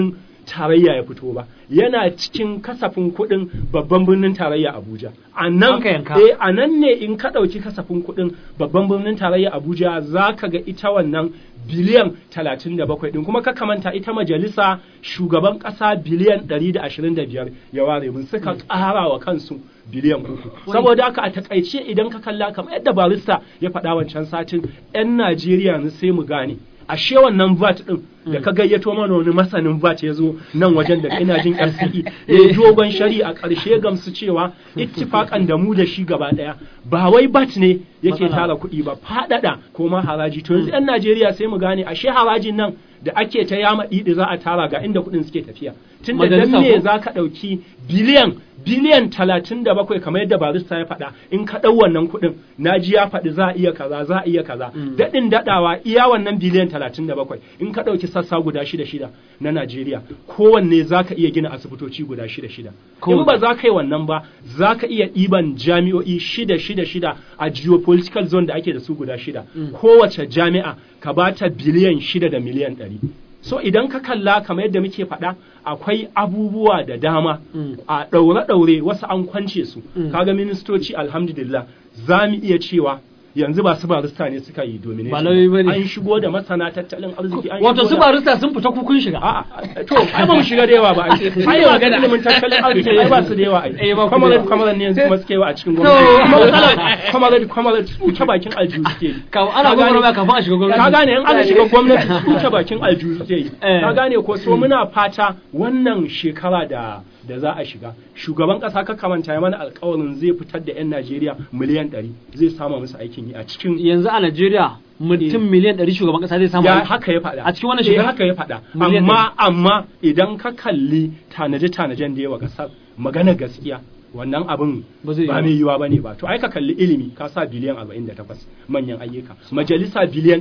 tarayya ya fito ba yana cikin kasafin kuɗin babban birnin tarayya Abuja a nan Aka yanka. eh a nan ne in ka ɗauki kasafin kuɗin babban birnin tarayya Abuja za ka ga ita wannan biliyan 37 ɗin kuma ka kamanta ita majalisa shugaban ƙasa biliyan 125 ya ware mun suka ƙara wa kansu biliyan uku saboda haka a takaice idan ka kalla kamar yadda barista ya faɗa wancan satin 'yan Najeriya ne sai mu gane ashe wannan VAT din da ka gayyato mana wani masanin VAT ya zo nan wajen da ina jin RCE ya dogon shari a ƙarshe gamsu cewa ittifakan da mu da shi gaba ɗaya ba wai VAT ne yake Matsala. tara kuɗi ba faɗaɗa ko ma haraji to yanzu 'yan Najeriya sai mu gane ashe harajin nan da ake ta yama ɗiɗi za a tara ga inda kuɗin suke tafiya tun da dan Majalisa me ko? za ka ɗauki biliyan biliyan talatin da bakwai kamar yadda barista ya faɗa in ka ɗau wannan kuɗin na ji ya faɗi za a iya kaza za a iya kaza daɗin daɗawa iya wannan biliyan talatin da bakwai in ka ɗauki sassa guda shida shida na Najeriya kowanne za ka iya gina asibitoci guda shida shida in ba za ka yi wannan ba za ka iya ɗiban jami'o'i shida shida shida a geopolitical zone da ake da su guda shida kowace jami'a ka ba ta biliyan shida da miliyan ɗari so idan ka kalla kamar yadda muke faɗa akwai abubuwa da dama a ɗaure-ɗaure wasu an kwance su kaga ministoci alhamdulillah za mu iya cewa yanzu ba su barista ne suka yi domination Ba lauyoyi bane. an shigo da masana tattalin arziki an wato shigo su da- barista sun fita kukun shiga A'a, to ai ba mu shiga da yawa ba ai ai magana ilimin tattalin arziki ai ba su da yawa ai Eh, ba ku da kwamarar yawa. kwamarar ne yanzu kuma suke yawa a cikin To. gwamnati kwamarar kwamarar tsuke bakin aljihu suke yi Ka- ana Ka gane- gwagwarmaya kafin a shiga gwamnati. ka gane in aka shiga gwamnati tsuke bakin aljihu suke yi Eh. ka gane ko so muna fata wannan shekara da da za a shiga shugaban kasa ka kamanta ya mana alkawarin zai fitar da 'yan Najeriya miliyan 100 zai sama musu aikin yi a cikin yanzu a Najeriya mutum miliyan 100 shugaban kasa zai samu ya aiki. haka ya faɗa A cikin wannan Eh, shekara? haka ya faɗa Miliyan amma amma idan ka kalli tanaje tanajen da yawa kasar magana gaskiya wannan abin Ba zai ba yiwu. mai yiwa bane ba to ai ka kalli ilimi ka sa biliyan 48 manyan ayyuka majalisa biliyan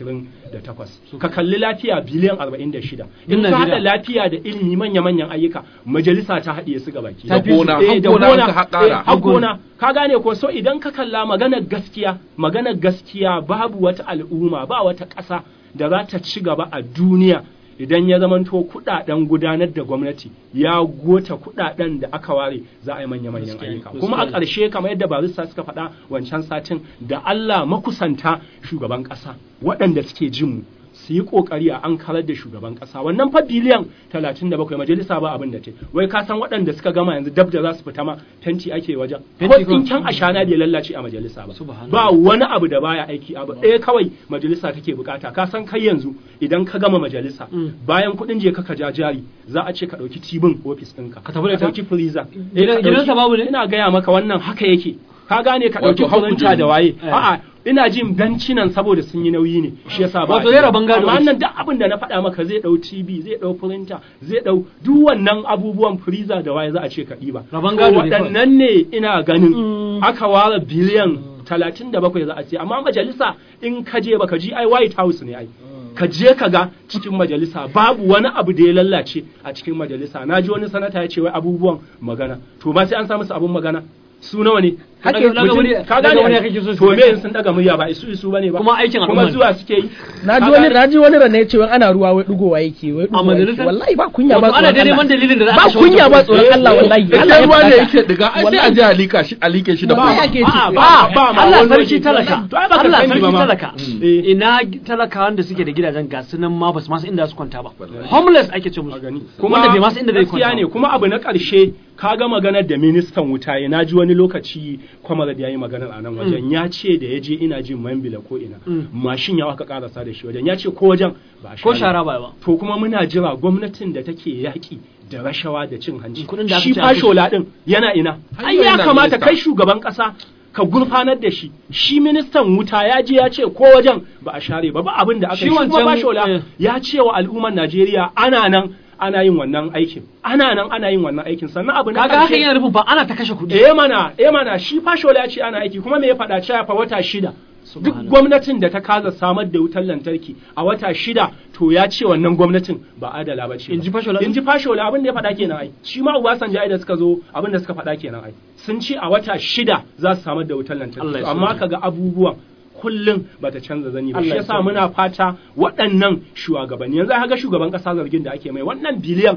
128 ka kalli lafiya biliyan 46 in Duk ka hada Najeriya. lafiya da ilimi manya manyan ayyuka majalisa ta haɗiye su gabaki Ta Da gona, Eh, har da gona gona, an ka haƙara. eh, har gona ka gane ko so idan ka kalla maganar gaskiya maganar gaskiya babu wata al'umma ba wata ƙasa da za ta ci gaba a duniya idan ya zamanto kuɗaɗen gudanar da gwamnati ya gota kuɗaɗen da aka ware za a yi manya-manyan Gaskiya, ayyuka gaskiya. kuma a ƙarshe kamar yadda barista suka faɗa wancan satin da Allah makusanta shugaban ƙasa waɗanda suke jin mu su yi kokari a an karar da shugaban kasa wannan fa biliyan 37 majalisa ba abin da ce wai ka san waɗanda suka gama yanzu dab da za su fita ma fenti ake wajen ko Fenti ko- tsinken ashana bai lallace a majalisa ba Subhanallah. ba wani abu da baya aiki abu ɗaya kawai majalisa take bukata ka san kai yanzu idan ka gama majalisa Mm. bayan kuɗin je ka ka ja jari za a ce ka ɗauki tibin ofis ɗinka Ka tafi da ita? ɗauki freezer Gidan- Eh, ka gidansa ɗauki- babu ne? ina gaya maka wannan haka yake ka gane ka Wato ɗauki har kuranta kujeru. da waye Eh. a'a ina jin bencinan saboda sun yi nauyi ne shi yasa ba Wato zai raban gado amma ake. nan duk abin da na faɗa maka zai ɗau TV zai ɗau printer zai ɗau duk wannan abubuwan freezer da waye za a ce ka ɗiba Raban To gado ne kawai. waɗannan ne ina ganin aka ware biliyan talatin da bakwai za a ce amma majalisa in ka je baka ji ai White House ne ai ka je ka ga cikin majalisa babu wani abu da ya lallace a cikin majalisa na ji wani sanata ya ce wai abubuwan magana to ba sai an samu su abun magana su nawa ne Daga- Hake daga mutum- murya- ka daga gane murya ai? kake so su to me daga- in sun daga murya ba isu isu bane ba Kuma aikin al'umma kuma ne. zuwa suke yi na ji Ka wani gane? na ji wani rana cewa ana ruwa wai dugowa yake wai dugowa yake majalisar? wallahi ba kunya ba Wato ana tsoron dai neman Allah dalilin da za a ba kashe kunya wancan ba kuɗi. tsoron Allah wallahi Allah Idan ya ruwa ne faɗa. yake diga ai sai a je a lika shi a like shi da Ba bola. yake A'a, ciki ba ba ba ma Allah wani sarki waje. talaka To ai baka Allah sani sarki ba ma. talaka Eh. ina talakawan da suke da gidajen ga su nan ma ba su masu inda su kwanta ba homeless ake ce musu gani wanda bai masu inda zai gaskiya kwanta ne ba. kuma abu na ƙarshe ka ga maganar da ministan wuta ya naji wani lokaci kwamar da ya yi maganar a nan wajen ya ce da ya je ina jin mambila ko ina Mm. mashin ya aka karasa da shi wajen ya ce ko wajen ba a ko share shara ba ba to kuma muna jira gwamnatin da take yaƙi da rashawa da cin hanci Kuɗin da aka shi ce a fashola din yana ina Har ai yau ya yana kamata minista. kai shugaban ƙasa ka gurfanar da shi shi ministan wuta ya je ya ce ko wajen ba a share ba ba abin da aka Shi yi shi kuma wancan, fashola eh. ya ce wa al'ummar Najeriya ana nan ana yin wannan aikin ana nan ana yin wannan aikin sannan abu na kaga hakan ƙarshe- yana nufin fa ana ta kashe kuɗi eh mana eh mana shi fashola ya ce ana aiki kuma me ya faɗa cewa fa wata shida duk Subhanallah. gwamnatin da ta kaza samar da wutar lantarki a wata shida to ya ce wannan gwamnatin ba adala ba ce In ji Fashola? in ji fashola abin da ya faɗa kenan ai shi ma Obasanjo ai da suka zo abin da suka faɗa kenan ai sun ce a wata shida za su samar da wutar Allah lantarki ya amma sauke. kaga abubuwan kullum bata canza zani ba Allah shi ya yasa sauke. muna fata waɗannan shugabanni yanzu ga shugaban ƙasa zargin da ake mai wannan biliyan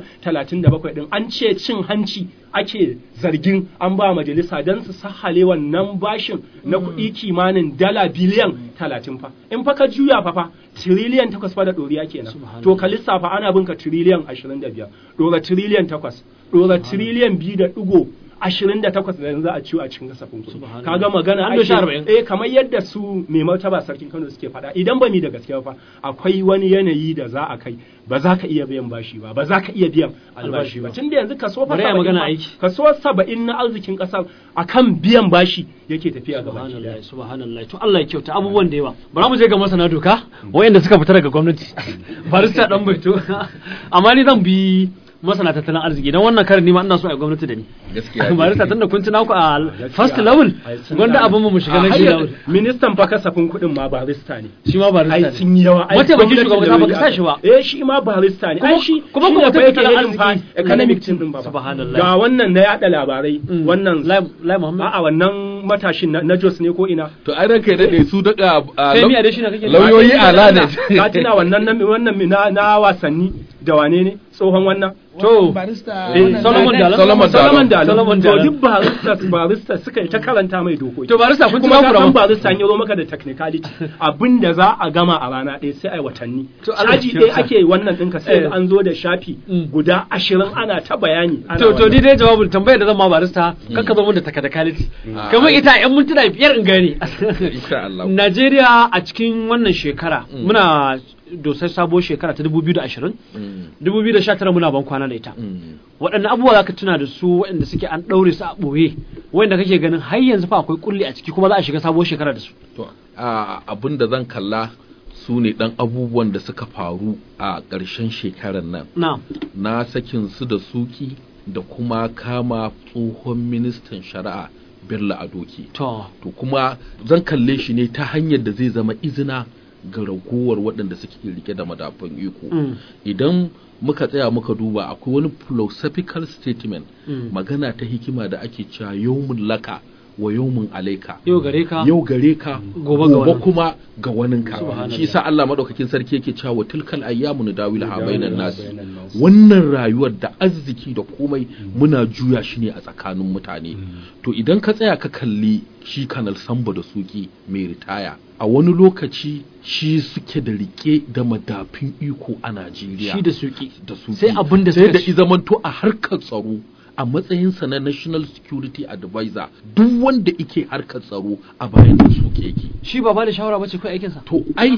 37 din an ce cin hanci ake zargin an ba majalisa don su sahale wannan bashin na kuɗi kimanin dala biliyan 30 fa in fa ka juya fa fa tiriliyan 8 fa da ɗoriya kenan to ka lissafa ana bin ka tiriliyan 25 ɗora tiriliyan 8 ɗora tiriliyan 2 da ɗigo ashirin da takwas da yanzu a ciwo a cikin kasafin kuɗi Subhanallah. kaga magana An doshi arba'in. ake eh kamar yadda su mai martaba sarkin Kano suke faɗa idan ba mi da gaskiya fa akwai wani yanayi da za a kai ba za ka iya biyan bashi ba ba za ka iya biyan albashi ba tunda yanzu kaso fa Bari a 70 magana fa- aiki. kaso saba'in na arzikin ƙasar akan biyan bashi yake tafiya gaba ki subhanallah subhanallah to Allah ya kyauta abubuwan da yawa bara mu je ga masana doka wayanda suka fita daga gwamnati barista dan baito amma ni zan bi masana tattalin arziki dan wannan karin ni ma ina so a gwamnati da ni Gaskiya ne. barista tunda kun tuna ku a first level gwanda abin mu mu shiga na shi level ministan fa kasafin kuɗin ma barista ne shi ma barista ai ne sun yi yawa ai Mataimakin gwamnati shugaban da kasa wuri baka sa shi ba. aka- eh shi ma barista ne Kuma- ai shi kuma shi kuma ne fa yake tattalin yin fa arziki. economic team din ba fa. Subhanallah. ga wannan na yada labarai Mm. wannan lai lai muhammad a'a wannan matashin na- na Jos ne ko ina to ai ranka ya dade su daga a, Femi lau- Adesina kake nufi? lauyoyi ala ne ka tuna wannan na wannan na, na wasanni da wane ne tsohon wannan to barista Eh, wannan Solomon Dalen- Dalon. Solomon Solomon Dalon Solomon to Dalon. duk barista barista suka yi ta karanta mai dokoki to barista kun kuma tuna ka ku san rama barista an yi zo maka da technicality abinda za a gama a rana ɗaya sai a yi watanni To Allah caji ya ɗaya kyauta. ake wannan ɗinka sai Eh. an zo da shafi Mm. guda ashirin ana ta bayani ana to to wannan. ni dai jawabin tambayar da zan ma barista kakka zo mun da takadakaliti kamar ita yan mintuna biyar in gane insha Allah Najeriya a cikin wannan shekara Mm. muna dosar sabuwar shekara ta 2020 Mm, 2019 muna ban kwana da ita mm. waɗanne abubuwa za ka tuna da su waɗanda suke an ɗaure su a ɓoye waɗanda kake ganin har yanzu fa akwai kulli a ciki kuma za a shiga sabuwar shekara da su To, a abin da zan kalla su ne ɗan abubuwan da suka faru a ƙarshen shekarar nan na na sakin su da suki da kuma kama tsohon ministan shari'a Bello Adoki. to To kuma zan kalle shi ne ta hanyar da zai zama izina ga ragowar waɗanda suke rike da madafun iko. mm, Idan muka tsaya muka duba akwai wani philosophical statement mm. magana ta hikima da ake cewa yawmun laka wa yawmun alaika. yau gare ka yau gare ka Gobe ga wani. kuma ga waninka Subhanallah. shi sa Allah madaukakin sarki yake cewa wa tilkal ayyamu nudawila ha bainan nas Bainan nas. wannan rayuwar da arziki da komai muna juya shi ne a tsakanin mutane to idan ka tsaya ka kalli shi kanal samba da suki mai ritaya a wani lokaci shi suke da rike da madafin iko a Najeriya shi da suki da su sai abin da sai suka da ci. izamanto a harkar tsaro a matsayinsa na national security advisor duk wanda ike harkar tsaro a bayan da su yake shi ba ba da shawara bace kai aikinsa to ai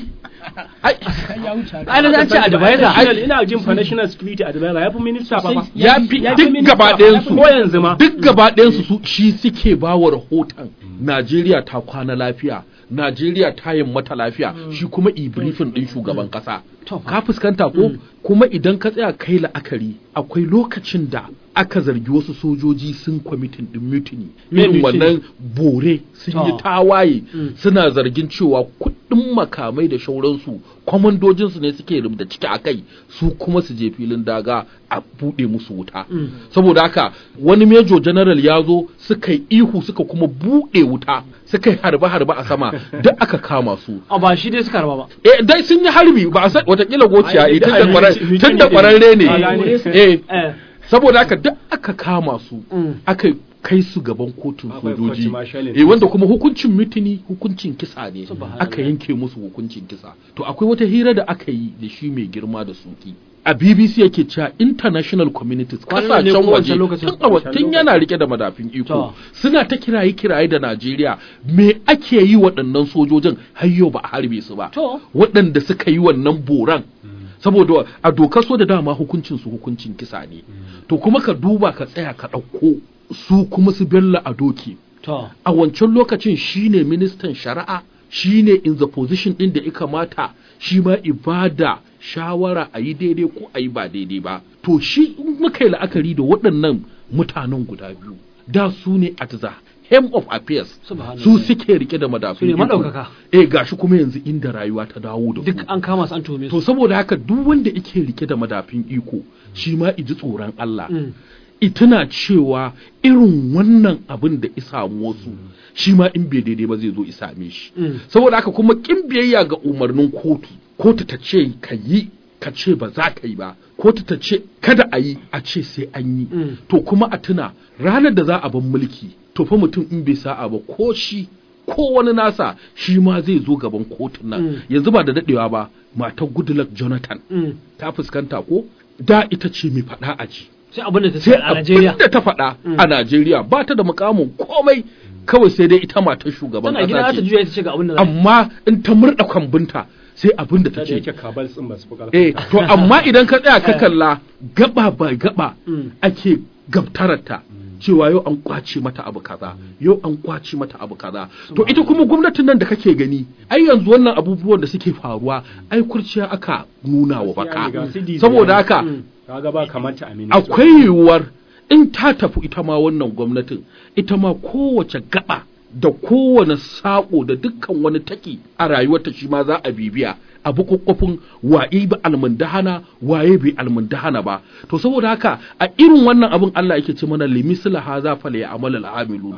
ai ya wuce haka. ai na an ce advisor National- ina jin fa national security advisor ya fi minista fa fa ya fi ya fi duk minista gaba fa, ɗayan ya fi su ko yanzu ma duk gaba ɗayan su su shi suke ba wa rahoton Najeriya ta kwana lafiya Najeriya ta yin mata lafiya shi kuma i briefing din shugaban kasa To fa. ka fuskanta ko kuma idan ka tsaya kai la'akari akwai lokacin da aka zargi wasu sojoji sun kwamitin din mutiny Me irin mutiny? wannan bore sun yi To. tawaye Mm. suna zargin cewa kuɗin makamai da shauransu kwamandojinsu ne suke rubuta ciki a kai su kuma su je filin daga a buɗe musu wuta Mm. saboda haka wani major general ya zo suka yi ihu suka kuma buɗe wuta suka yi harbe-harbe a sama duk aka kama su a ba shi dai suka raba ba eh dai sun yi harbi ba a san watakila gociya Ai, eh tun da ai, kwarar- mutune tun da ne. kwararre ne Ka gane? eh eh saboda haka duk aka kama su Mm. aka kai su gaban kotun Akwai sojoji court martialing. eh wanda kuma hukuncin mutuni hukuncin kisa ne Subhanallah. aka yanke musu hukuncin kisa to akwai wata hira da aka yi da shi mai girma da suki a BBC yake cewa international communities Kwanan ne kasashen ko waje wancan lokacin? tun a wa- tun yana rike da madafin iko To. suna ta kiraye kiraye da Najeriya me ake yi waɗannan sojojin har yau ba a harbe su ba To. waɗanda suka yi wannan boran saboda a dokar so da dama hukuncin su hukuncin kisa ne to kuma ka duba ka tsaya ka ɗauko su kuma su bello a doki to a wancan lokacin shine ministan shari'a shine in the position din da ya kamata shi ma ibada shawara a yi daidai ko a yi ba daidai ba to shi in muka yi la'akari da waɗannan mutanen guda biyu da su ne at the hem of affairs Subhanallah. su suke rike da madafin Su ne iko. madaukaka. eh gashi kuma yanzu inda rayuwa ta dawo da su duk an kama su an tuhume to su saboda haka duk wanda yake rike da madafin iko shi ma iji tsoron Allah Mm. ituna cewa irin wannan abin da isa wasu shi ma in bai daidai ba zai zo isame shi Mm. saboda haka kuma kin biyayya ga umarnin kotu kotu ta ce ka yi ka ce ba za ka yi ba kotu ta ce kada a yi a ce sai an yi Mm. to kuma a tuna ranar da za a ban mulki to fa mutum in bai sa'a ba ko shi ko wani nasa shi ma zai zo gaban kotun nan Mm. yanzu ba da dadewa ba matar goodluck jonathan Mm. ta fuskanta ko da ita ce mai faɗa a ji sai abin da ta ce sai a Najeriya abin da ta faɗa a Najeriya ba ta da mukamin komai kawai sai dai ita matar shugaban tana gida ƙasa ta ce juya ita ce ga abin da za ta yi. amma in ta murɗa kwambinta sai abin da ta da ce yake kabal tsin ba su fi eh ƙarfin to amma idan ka tsaya ka kalla gaba ba gaba Mm. ake gabtararta cewa yau an kwace mata abu kaza yau an kwace mata abu kaza to ita kuma gwamnatin nan da kake gani ai yanzu wannan abubuwan da suke faruwa ai kurciya aka nuna wa baka saboda haka kaga ba kamata a minista akwai yiwuwar in ta tafi ita ma wannan gwamnatin ita ma kowace gaba da kowane saƙo da dukkan wani taki a rayuwarta shi ma za a bibiya a bukukkufin waye ba almundahana waye bai almundahana ba to saboda haka a irin wannan abin Allah yake ce mana limisla haza fal ya'mal al-amilun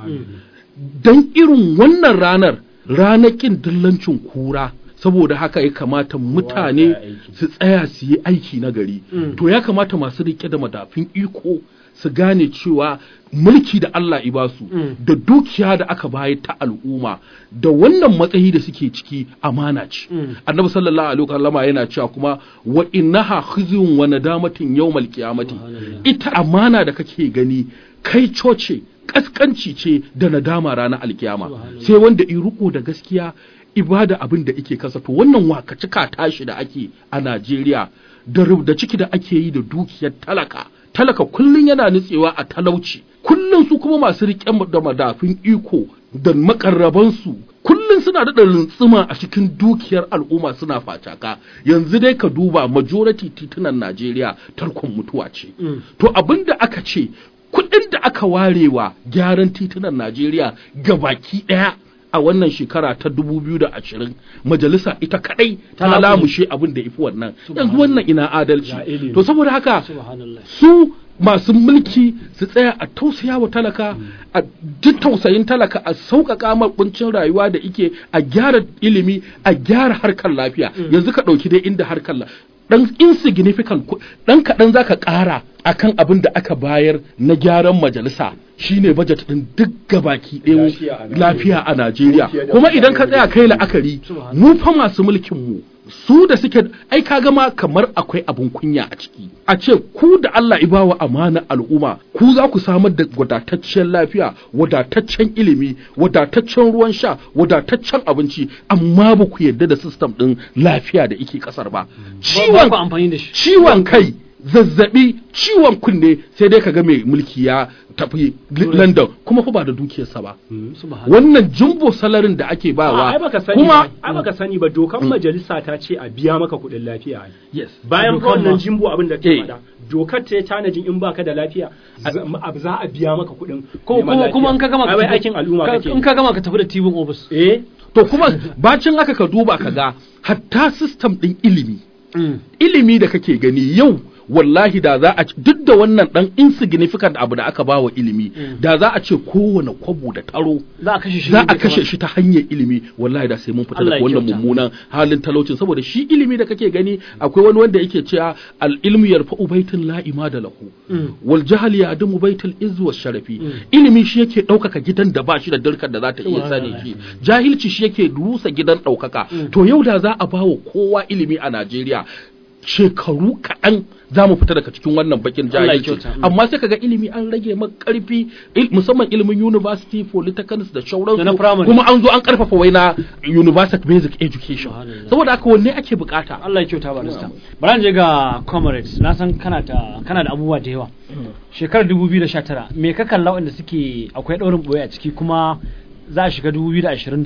dan irin wannan ranar ranakin dillancin kura saboda haka ya kamata mutane ya aiki. su tsaya su yi aiki na gari Mm. to ya kamata masu rike da madafin iko su gane cewa mulki da Allah ibasu Mm. da dukiya da aka bayar ta al'umma da wannan matsayi da suke ciki amana ce Mm. annabi sallallahu alaihi wasallama yana cewa kuma wa innaha khizyun wa nadamatin yawmal qiyamati ita amana da kake gani kai coce kaskanci ce da nadama ranar alkiyama sai wanda i riko da gaskiya ibada abin da ike kasa to wannan wakacika tashi da ake a Najeriya da rub- da ciki da ake yi da dukiyar talaka talaka kullun yana nutsewa a talauci kullun su kuma masu riƙe da madafin iko da makarrabansu kullun suna daɗa runtsuma a cikin dukiyar al'umma suna facaka yanzu dai ka duba majority titunan Najeriya tarkon mutuwa ce Mm. to abin da aka ce kuɗin da aka warewa gyaran titunan Najeriya gabaki ɗaya a wannan shekara ta 2020 majalisa ita kadai Ta ta lamushe. lamushe abin da ifi wannan yanzu wannan ina adalci Ya ilimi. to saboda haka subhanallah su masu mulki su tsaya a tausaya wa talaka a ji tausayin talaka a sauƙaƙa mar kuncin rayuwa da ike a gyara ilimi a gyara harkar lafiya yanzu ka ɗauki dai inda harkar la- dan insignificant ku- dan kaɗan zaka ƙara akan abin da aka bayar na gyaran majalisa shine budget din duk gabaki ɗaya Lafiya a Najeriya. lafiya a Najeriya Dukiya da kuma idan ka mutane tsaya da kai la'akari mu fa masu mulkin mu su da suke ai ka gama kamar akwai abun kunya a ciki a ce ku da Allah ya bawa amana al'umma ku za ku samar da wadataccen lafiya wadataccen ilimi wadataccen ruwan sha wadataccen abinci amma ba ku yarda da system din lafiya da yake kasar ba ba ciwon ku amfani da shi ciwon kai zazzabi ciwon kunne sai dai kaga mai mulki ya tafi London kuma fa ba da dukiyarsa ba subhanallah wannan jumbo salarin da ake a ai bawa baka sani kuma ba ai baka sani ba dokan majalisa ta ce a biya maka kuɗin lafiya ai. yes bayan fa Dokan wannan ma. jimbo abin da ta Eh. faɗa dokar ta yi tanajin in baka da lafiya za a- za a biya maka kuɗin ko neman kuma kuma in ka gama lafiya. ai ka wai tafi- aikin al'umma ka- kake in ka gama ka tafi da tibin office eh to kuma bacin haka ka duba ka ga hatta system din ilimi ilimi da kake gani yau wallahi da za a ci- duk da wannan dan insignificant abu da aka ba wa ilimi da za a ce kowane kwabo da taro za a kashe shi za ne a kashe shi ta hanyar ilimi wallahi da sai mun fita Allah daga ya wannan kyauta. mummunan halin talaucin saboda shi ilimi da kake gani akwai wani wanda yake cewa al ilmu yarfa'u baitin la imada lahu wal jahl ya'dumu baitul izz was sharafi ilimi shi yake ɗaukaka gidan da ba shi da dirkar da za ta iya sani shi jahilci shi yake rusa gidan ɗaukaka to yau da za a bawa kowa ilimi a Najeriya shekaru kaɗan za mu fita daga cikin wannan bakin Allah ya jahilci kyauta. amma sai kaga ilimi an rage maka karfi il- musamman ilimin university polytechnics da Da na shauransu primary. kuma an zo an karfafa wai na university basic education Subhanallah. saboda haka wanne ake bukata Allah ya kyauta barista bari je ga comrades na san kana da kana da abubuwa da yawa shekarar 2019 me ka kalla wanda suke akwai daurin boye a ciki kuma za a shiga 2020 da su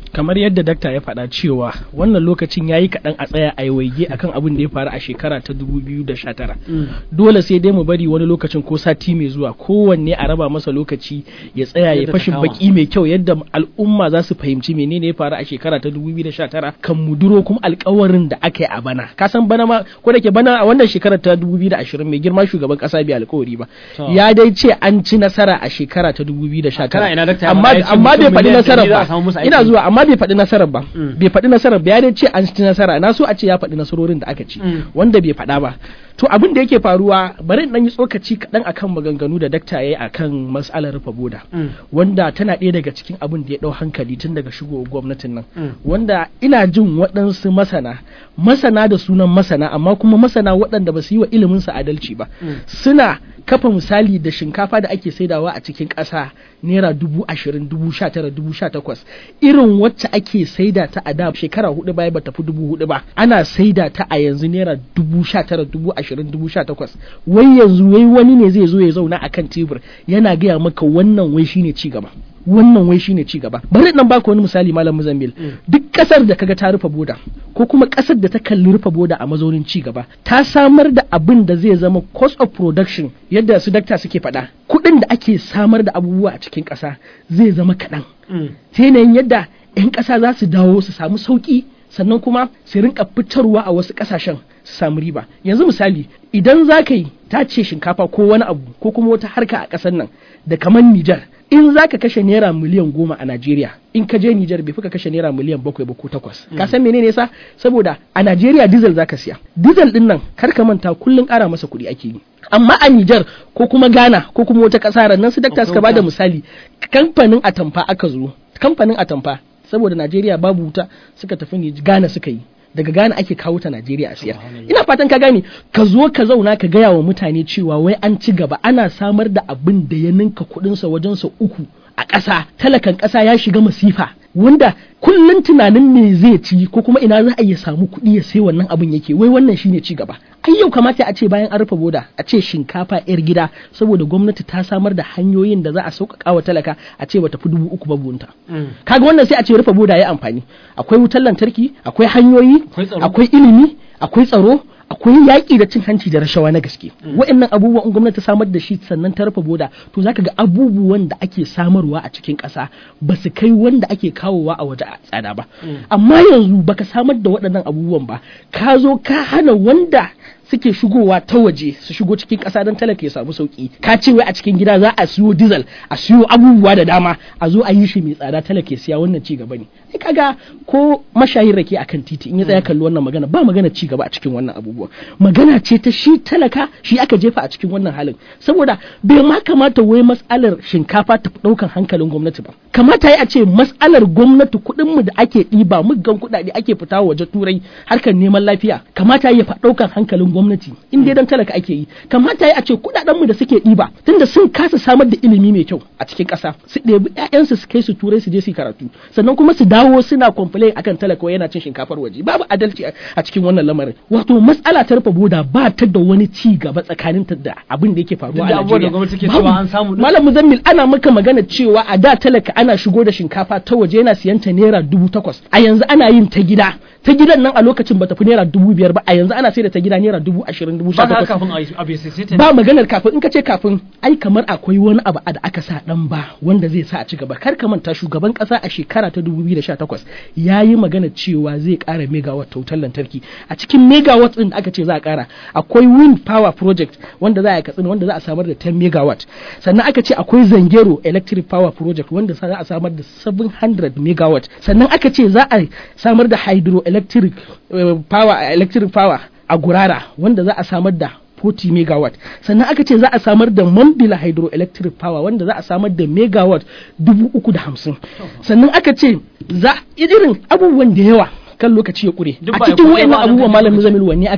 kamar yadda dakta ya faɗa cewa wannan lokacin ya yi kaɗan a tsaya a waige akan abin da ya faru a shekara ta 2019 dole sai dai mu bari wani lokacin ko sati mai zuwa kowanne a raba masa lokaci ya tsaya ya Yadda ta fashin kama. baki mai kyau yadda al'umma za su fahimci menene ya faru a shekara ta 2019 kan mu duro kuma alkawarin da aka yi a bana ka san bana ma ko da ke bana a wannan shekarar ta 2020 mai girma shugaban kasa bai alkawari ba To. ya dai ce an ci nasara a shekara ta 2019 Kana ina dakta ya amma faɗa ya ce amma bai mutum faɗi miliyan nasarar ɗari za a ba samu musu ina aiki. zuwa amma bai faɗi nasarar ba Mm. bai faɗi nasarar ba ya dai ce an ci nasara na so a ce ya faɗi nasarorin da aka ci Mm. wanda bai faɗa ba to abin da yake faruwa bari in dan yi tsokaci kaɗan akan maganganu da dakta ya yi akan mas'alar rufe boda Mm. wanda tana ɗaya daga cikin abin da ya ɗau hankali tun daga shigowar gwamnatin nan Mm. wanda ina jin waɗansu masana masana da sunan masana amma kuma masana waɗanda ba su yi wa iliminsu adalci ba Mm. suna kafa misali da shinkafa da ake saidawa a cikin ƙasa naira dubu ashirin dubu sha tara dubu sha takwas irin wacce ake saida ta a da shekara hudu baya ba tafi dubu hudu ba ana saida ta a yanzu naira dubu sha tara dubu ashirin dubu sha takwas wai yanzu wai wani ne zai zo ya zauna a kan tebur yana gaya maka wannan wai shine ci gaba wannan wai shine ci gaba bari nan baka wani misali malam Muzambil duk kasar da kaga ta rufe boda ko kuma kasar da ta kalli rufe boda a mazaunin ci gaba ta samar da abin da zai zama cost of production yadda su dakta suke faɗa kuɗin da ake samar da abubuwa a cikin ƙasa zai zama kaɗan Mm. ta yanayin yadda 'yan ƙasa za su dawo su samu sauƙi sannan kuma su rinka fitarwa a wasu ƙasashen su samu riba yanzu misali idan za ka yi tace shinkafa ko wani abu ko kuma wata harka a ƙasar nan da kamar Nijar in za ka kashe naira miliyan goma a Najeriya in ka je Nijar bai fi ka kashe naira miliyan bakwai ba ko takwas ka san menene yasa saboda a Najeriya diesel za ka siya diesel din nan kar ka manta kullun ƙara masa kuɗi ake yi amma a Nijar ko kuma Ghana ko kuma wata ƙasa nan su dakta suka bada misali kamfanin atamfa aka zo kamfanin atamfa saboda Najeriya babu wuta suka tafi ni Ghana suka yi daga Ghana ake kawo ta Najeriya a siyar ina fatan ka gane ka zo ka zauna ka gaya wa mutane cewa wai an ci gaba ana samar da abin da ya ninka kuɗinsa wajen sa uku a ƙasa talakan ƙasa ya shiga masifa wanda kullum tunanin me zai ci ko kuma ina za a iya samu kuɗi ya sai wannan abin yake wai wannan shine ci gaba ai yau kamata a ce bayan an rufe boda a ce shinkafa yar gida saboda gwamnati ta samar da hanyoyin da za a sauƙaƙa wa talaka a ce bata fi dubu uku ba buhunta Mm. kaga wannan sai a ce rufe boda ya amfani akwai wutar lantarki akwai hanyoyi Akwai tsaro. akwai ilimi akwai tsaro akwai yaƙi da cin hanci da rashawa na gaske wa'annan abubuwan in gwamnati ta samar da shi sannan ta rufe boda to zaka ga abubuwan da ake samarwa a cikin ƙasa ba su kai wanda ake kawowa a waje a tsada ba amma yanzu baka samar da waɗannan abubuwan ba ka zo ka hana wanda suke shigowa ta waje su shigo cikin ƙasa don talaka ya samu sauki ka ce wai a cikin gida za a siyo diesel a siyo abubuwa da dama a zo a yi shi mai tsada talaka ya siya wannan ci gaba ne ai kaga ko mashayin rake akan titi in ya tsaya kalli wannan magana ba magana ci gaba a cikin wannan abubuwa magana ce ta shi talaka shi aka jefa a cikin wannan halin saboda bai ma kamata wai mas'alar shinkafa ta fi ɗaukan hankalin gwamnati ba kamata ya ce mas'alar gwamnati kuɗin mu da ake ɗiba muggan kuɗaɗe ake fita waje turai harkar neman lafiya kamata ya fa ɗaukan hankalin gwamnati in dai dan talaka ake yi kamata ya ce kuɗaɗen mu da suke ɗiba tunda sun kasa samar da ilimi mai kyau a cikin ƙasa su ɗebi ƴaƴansu su kai su turai su je su yi karatu sannan kuma su dawo suna complain akan talaka wai yana cin shinkafar waje babu adalci a- a cikin wannan lamarin wato matsala ta rufe boda ba ta da wani ci gaba tsakanin ta da abin da yake faruwa Duk a da abubuwan da Najeriya gwamnati ke Babu. cewa an samu din. malam muzammil ana maka magana cewa a da talaka ana shigo da shinkafa ta waje yana siyan ta naira dubu takwas a yanzu ana yin ta gida ta gidan nan a lokacin bata fi naira dubu biyar ba a yanzu ana sai da ta gida naira dubu ashirin dubu sha ba ka takwas kafin a yi abu ya sai ta ba maganar kafin in ka ce kafin ai kamar akwai wani abu da aka sa dan ba wanda zai sa a ci gaba kar ka manta shugaban kasa a shekara ta 2018 yayi magana cewa zai kara megawatt ta wutar lantarki a cikin megawatt din da aka ce za a kara akwai wind power project wanda za a katsina wanda za a samar da 10 megawatt sannan aka ce akwai zangero electric power project wanda za a samar da 700 megawatt sannan aka ce za a samar da hydroelectric eh, power electric power a gurara wanda za a samar da 40 megawatt sannan aka ce za a samar da mambila hydroelectric power wanda za a samar da megawatt 350 sannan aka ce za irin abubuwan da yawa kan lokaci ya kure Duk a ba ya cikin kuɗe wayannan ba a nan abubuwan kan malam lokaci. zamil wanne akai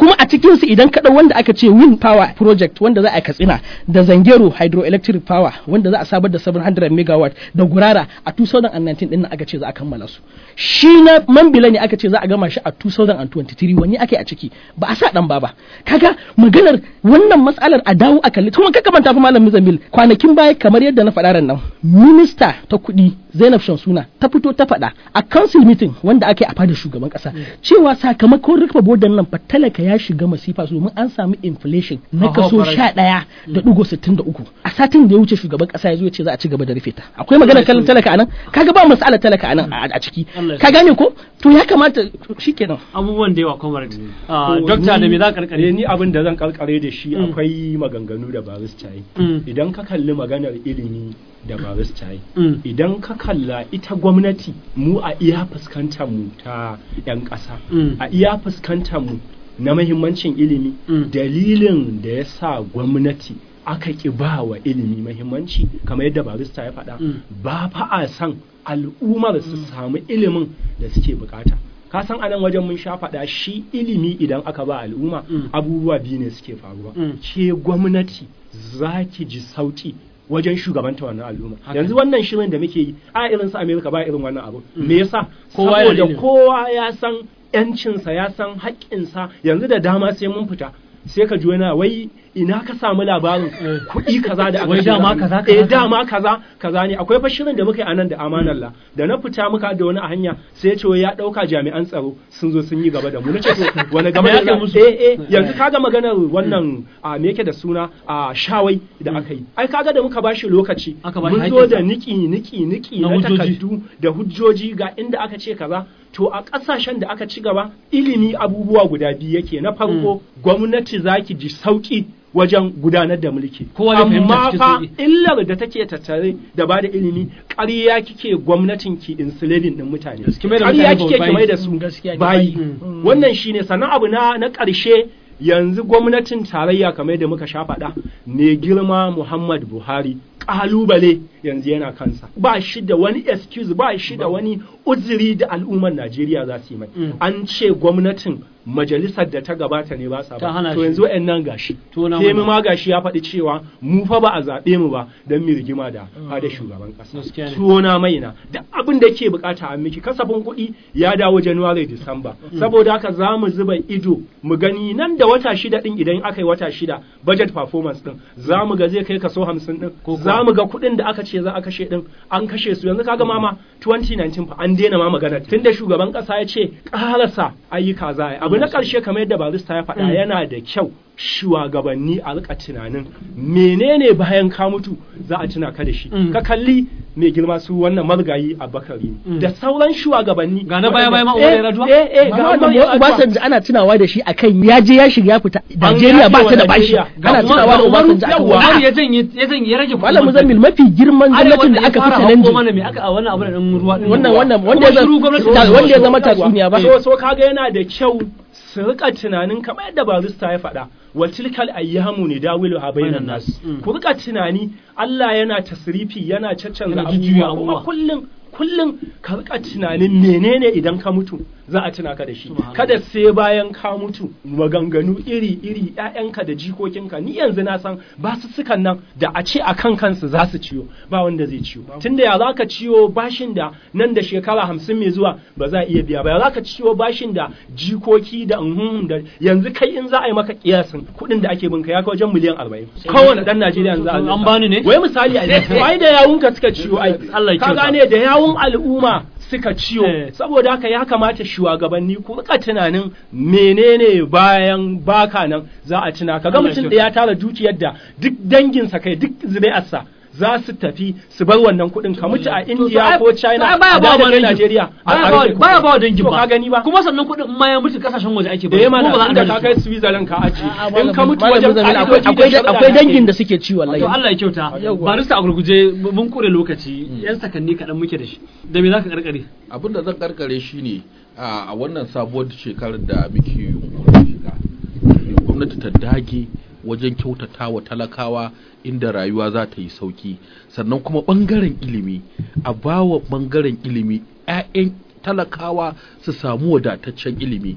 kuma a cikin su idan ka dau wanda aka ce wind power project wanda za a katsina da zangero hydroelectric power wanda za a sabar da 700 megawatt da gurara a 2019 din nan aka ce za a kammala su shi na mambila ne aka ce za a gama shi a 2023 wani ake a ciki ba a sa dan ba ba kaga maganar wannan matsalar a dawo a kalli kuma kaka manta fa malam Muzamil kwanakin baya kamar yadda na faɗa ran nan minista ta kuɗi Zainab Shamsuna ta fito ta faɗa a council meeting wanda aka yi a fadar shugaban ƙasa cewa sakamakon rufe bodan nan fa talaka ya shiga masifa su domin an samu inflation na Hauhawar kaso farashi. sha ɗaya da ɗigo sittin da uku a satin da ya wuce shugaban ƙasa ya zo ya ce za a ci gaba da rufe ta akwai maganar kallon talaka anan kaga ba masala talaka anan a a ciki Allah ya ka gane ko to ya kamata shikenan abubuwan da yawa comrade Ah, To, dokta da ni- me za ka eh, karkare ni abin da zan karkare da shi Mm. akwai maganganu da barista yi Mm. idan ka kalli maganar ilimi da barista yi Mm. idan ka kalla ita gwamnati mu a iya fuskantar mu ta 'yan ƙasa Mm. a iya fuskantar mu na mahimmancin ilimi Mm. dalilin da ya sa gwamnati aka ƙi ba wa ilimi mahimmanci kamar yadda barista ya faɗa Mm. ba fa a san al'ummar su samu ilimin da suke bukata ka san anan wajen mun sha faɗa shi ilimi idan aka ba al'umma Mm. abubuwa biyu ne suke faruwa Mm. ke gwamnati za ki ji sauki wajen shugabanta wannan al'umma Haka. yanzu wannan shirin da muke yi a irin su Amerika ba irin wannan abu me yasa Kowa yana saboda ilimi. kowa ya san yancinsa ya san haƙƙinsa yanzu da dama sai mun fita sai ka ji wani wai ina ka samu labarin kuɗi kaza da aka Wai shiga dama hannu? kaza, kaza, eh kaza. dama kaza kaza ne akwai fa shirin da muka yi anan da amanar la da na fita muka da wani a hanya sai ya ce wai ya ɗauka jami'an tsaro sun zo sun yi gaba da mu nace to wani gaba Me da aka musu? eh eh yanzu kaga maganar wannan a me yake da suna a shawai da aka yi ai kaga da muka bashi lokaci Aka bashi mun zo haƙƙinsa. da niki niki niki Na na hujjoji. takardu da hujjoji ga inda aka ce kaza to a ƙasashen da aka ci gaba ilimi abubuwa guda biyu yake na farko gwamnati zaki ji sauki wajen gudanar da mulki Kowa zai fahimta amma cikin fa sauƙi. illar da take tattare da bada ilimi ƙarya kike gwamnatin ki enslaving din mutane Ki mai da ƙarya mutane kike ki bayi. mai da su Gaskiya ne, bayi Mm. wannan shine sannan abu na na ƙarshe yanzu gwamnatin tarayya kamar da muka sha faɗa ne girma Muhammad Buhari ƙalubale yanzu yana kansa ba shi da wani excuse ba shi da wani uzuri da al'ummar Najeriya za su yi mai Mm. an ce gwamnatin majalisar da ta gabata ne ba sa Ta ba hana to shi. yanzu wa'annan gashi To na Femi mana. ma gashi ya faɗi cewa mu fa ba a zaɓe mu ba don mu rigima da fada shugaban Gaskiya ƙasa ne. tuwo na maina duk abin da ke bukata a miki kasafin kuɗi ya dawo January Disamba saboda haka za mu zuba ido mu gani nan da wata shida din idan aka yi wata shida budget performance din za mu ga zai kai kaso hamsin din Ko kuwa? za mu ga kuɗin da aka ce za a kashe din an kashe su yanzu kaga mama 2019 fa an daina ma magana tunda shugaban ƙasa ya ce ƙarasa ayyuka za a yi abu na ƙarshe kamar yadda barista ya faɗa Mm. yana da kyau shugabanni a rika tunanin menene bayan ka mutu za a tuna ka da shi Mm. ka kalli mai girma su wannan margayi a bakari Mm. da sauran shugabanni Ga na baya-baya ma Eh, Umar Yar'adua? eh eh ga Amma Umar da Yar'adua. Obasanjo ana tunawa da shi akan ya je ya shiga ya fita Najeriya ba ta da bashi Najeriya. Ga ana Umar- tunawa da ga Umaru Obasanjo akan yawa. Umar wani ya janye ya janye ya rage kuɗin Malam man Muzammil mafi girman Arewa gwamnatin da ya aka fara fi hakko challenge mana me aka a wannan abu da ɗan ruwa ɗin wannan ruwa. wannan Kuma wanda ya shiru zama gwamnati da- ta wanda ya zo. zama tatsuniya ba so so kaga yana da kyau su rika tunanin kamar yadda barista ya faɗa wa tilkal ayyamu ne dawilu ha bainan nas Mm. ku rika tunani Allah yana tasrifi yana caccanza Yana jujjuya abubuwa kuma abubuwa. kullum kullum ka rika tunanin menene idan ka mutu za a tuna ka da shi Subhanallah. kada sai bayan ka mutu maganganu iri iri ƴaƴanka da jikokinka ni yanzu na san ba su sukan nan da a ce a kan kansu za su ciyo ba wanda zai ciyo tunda ya za ka ciyo bashin da nan da shekara hamsin mai zuwa ba za a iya biya ba ya za ka ciyo bashin da jikoki da uhun da yanzu kai in za a yi maka kiyasin kuɗin da ake binka ya kai wajen miliyan arba'in kowane ɗan Najeriya yanzu a An lissafa. bani ne? wai misali a lissafa. wai da yawunka suka ciyo ai Allah ya ka kyauta. gane da yawun al'umma suka ciyo Eh. saboda haka ya kamata shugabanni ku rika tunanin menene bayan baka nan za a tuna kaga Allah ya mutum da kyauta. ya tara dukiyar da duk danginsa kai duk zuri'arsa za su tafi su bar wannan kuɗin ka mutu a India ko China ai baya a ba da wa kai dangin Najeriya a baya a ba rufe baya kuɗin. ba wa dangin To ba ka gani ba kuma sannan kuɗin in ma ya mutu kasashen waje ake ba da ya mana kuma ba za a inda gane ka su kai ba. Switzerland ka aji A'a, in Malam- ka mutu Malam wajen Muzammil, akwai ka'idoji da akwai shari'a akwai da dangin ake da suke ci wallahi To Allah ya kyauta Yawwa. barista a gurguje mun kure lokaci yan sakanni kaɗan muke da shi da me za ka karkare abin da zan karkare shi ne a wannan sabuwar shekarar da muke yunkurin shiga gwamnati ta dage wajen kyautata wa talakawa inda rayuwa za ta yi sauki sannan kuma bangaren ilimi a bawa bangaren ilimi 'ya'yan talakawa su samu wadataccen ilimi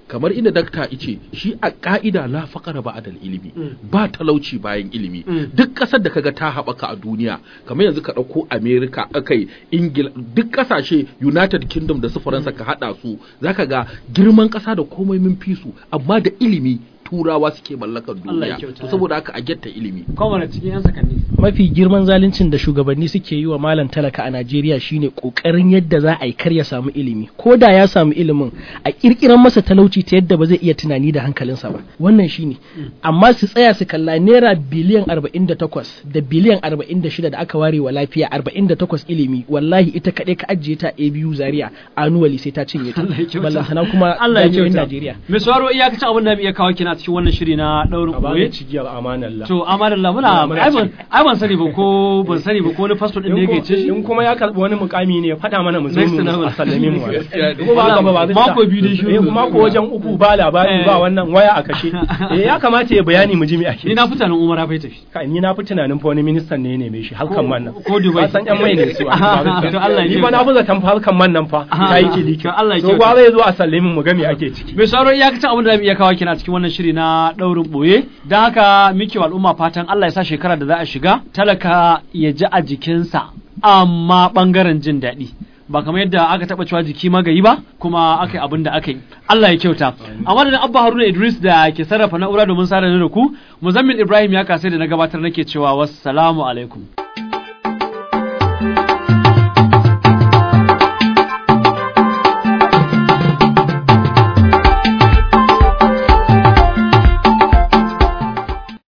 kamar inda dakta ice shi a ka'ida la faqara ba'dal ilimi ba talauci bayan ilimi duk kasar da kaga ta haɓaka a duniya kamar yanzu ka ɗauko America akai Ingila duk kasashe United Kingdom da su Faransa ka haɗa su zaka ga girman ƙasa da komai mun fi su amma da ilimi turawa suke mallakar Allah ya duniya kyauta. to saboda haka a getta ilimi Kwamana cikin 'yan sakanni. mafi girman zaluncin da shugabanni suke yi wa malam talaka a Najeriya shine kokarin yadda za a yi kar ya samu ilimi ko da ya samu ilimin a kirkiran masa talauci ta yadda ba zai iya tunani da hankalinsa ba wannan shine amma su tsaya su kalla naira biliyan 48 da biliyan 46 da aka ware wa lafiya 48 ilimi wallahi ita kaɗai ka ajiye ta a biyu zaria annually sai ta cinye ta Allah ya kyauta. ballantana kuma Allah ya jami'o'in kyauta. Najeriya Mai sauraro iyakacin abin da mu iya kawo kina cikin wannan shiri na daurin a bani ɓoye. cigiyar amanallah To amadalla muna Muna ai ban ai ban sani ba ko ban sani ba ko wani pastor din da in yake ko- ce shi. in kuma ya karbi wani mukami ne ya faɗa mana mu zo Next mu level. a sallame mu Gaskiya ne. ko ba haka ba ba zai Mako sa- biyu dai shiru. eh mako wajen uku ba labari Eh. ba wannan waya a kashe eh ya kamata ya bayani mu ji me ake Ni na fita nan Umar bai tafi. Kai, ni na fi tunanin fa wani ministan ne ya neme shi halkan man nan ko Dubai. Ka san yan mai ne su a To Allah ya ni fa na fi zaton fa halkan man nan fa Aha. ta yi kiliki To Allah ya so kyauta. gwara ya zo a sallame mu ga me ake ciki Mai sauraro iyakacin abin da mu iya kawo kina cikin wannan shiri na daurin ɓoye. Don haka muke wa al'umma fatan Allah ya sa shekara da za a shiga talaka ya ji a jikinsa amma bangaren jin daɗi. ba kamar yadda aka taɓa cewa jiki magayi ba kuma aka yi abin da aka yi Allah ya kyauta a madadin Abba Haruna Idris da ke sarrafa na'ura domin sada da ku Muzammin Ibrahim ya kasai da na gabatar nake cewa wassalamu alaikum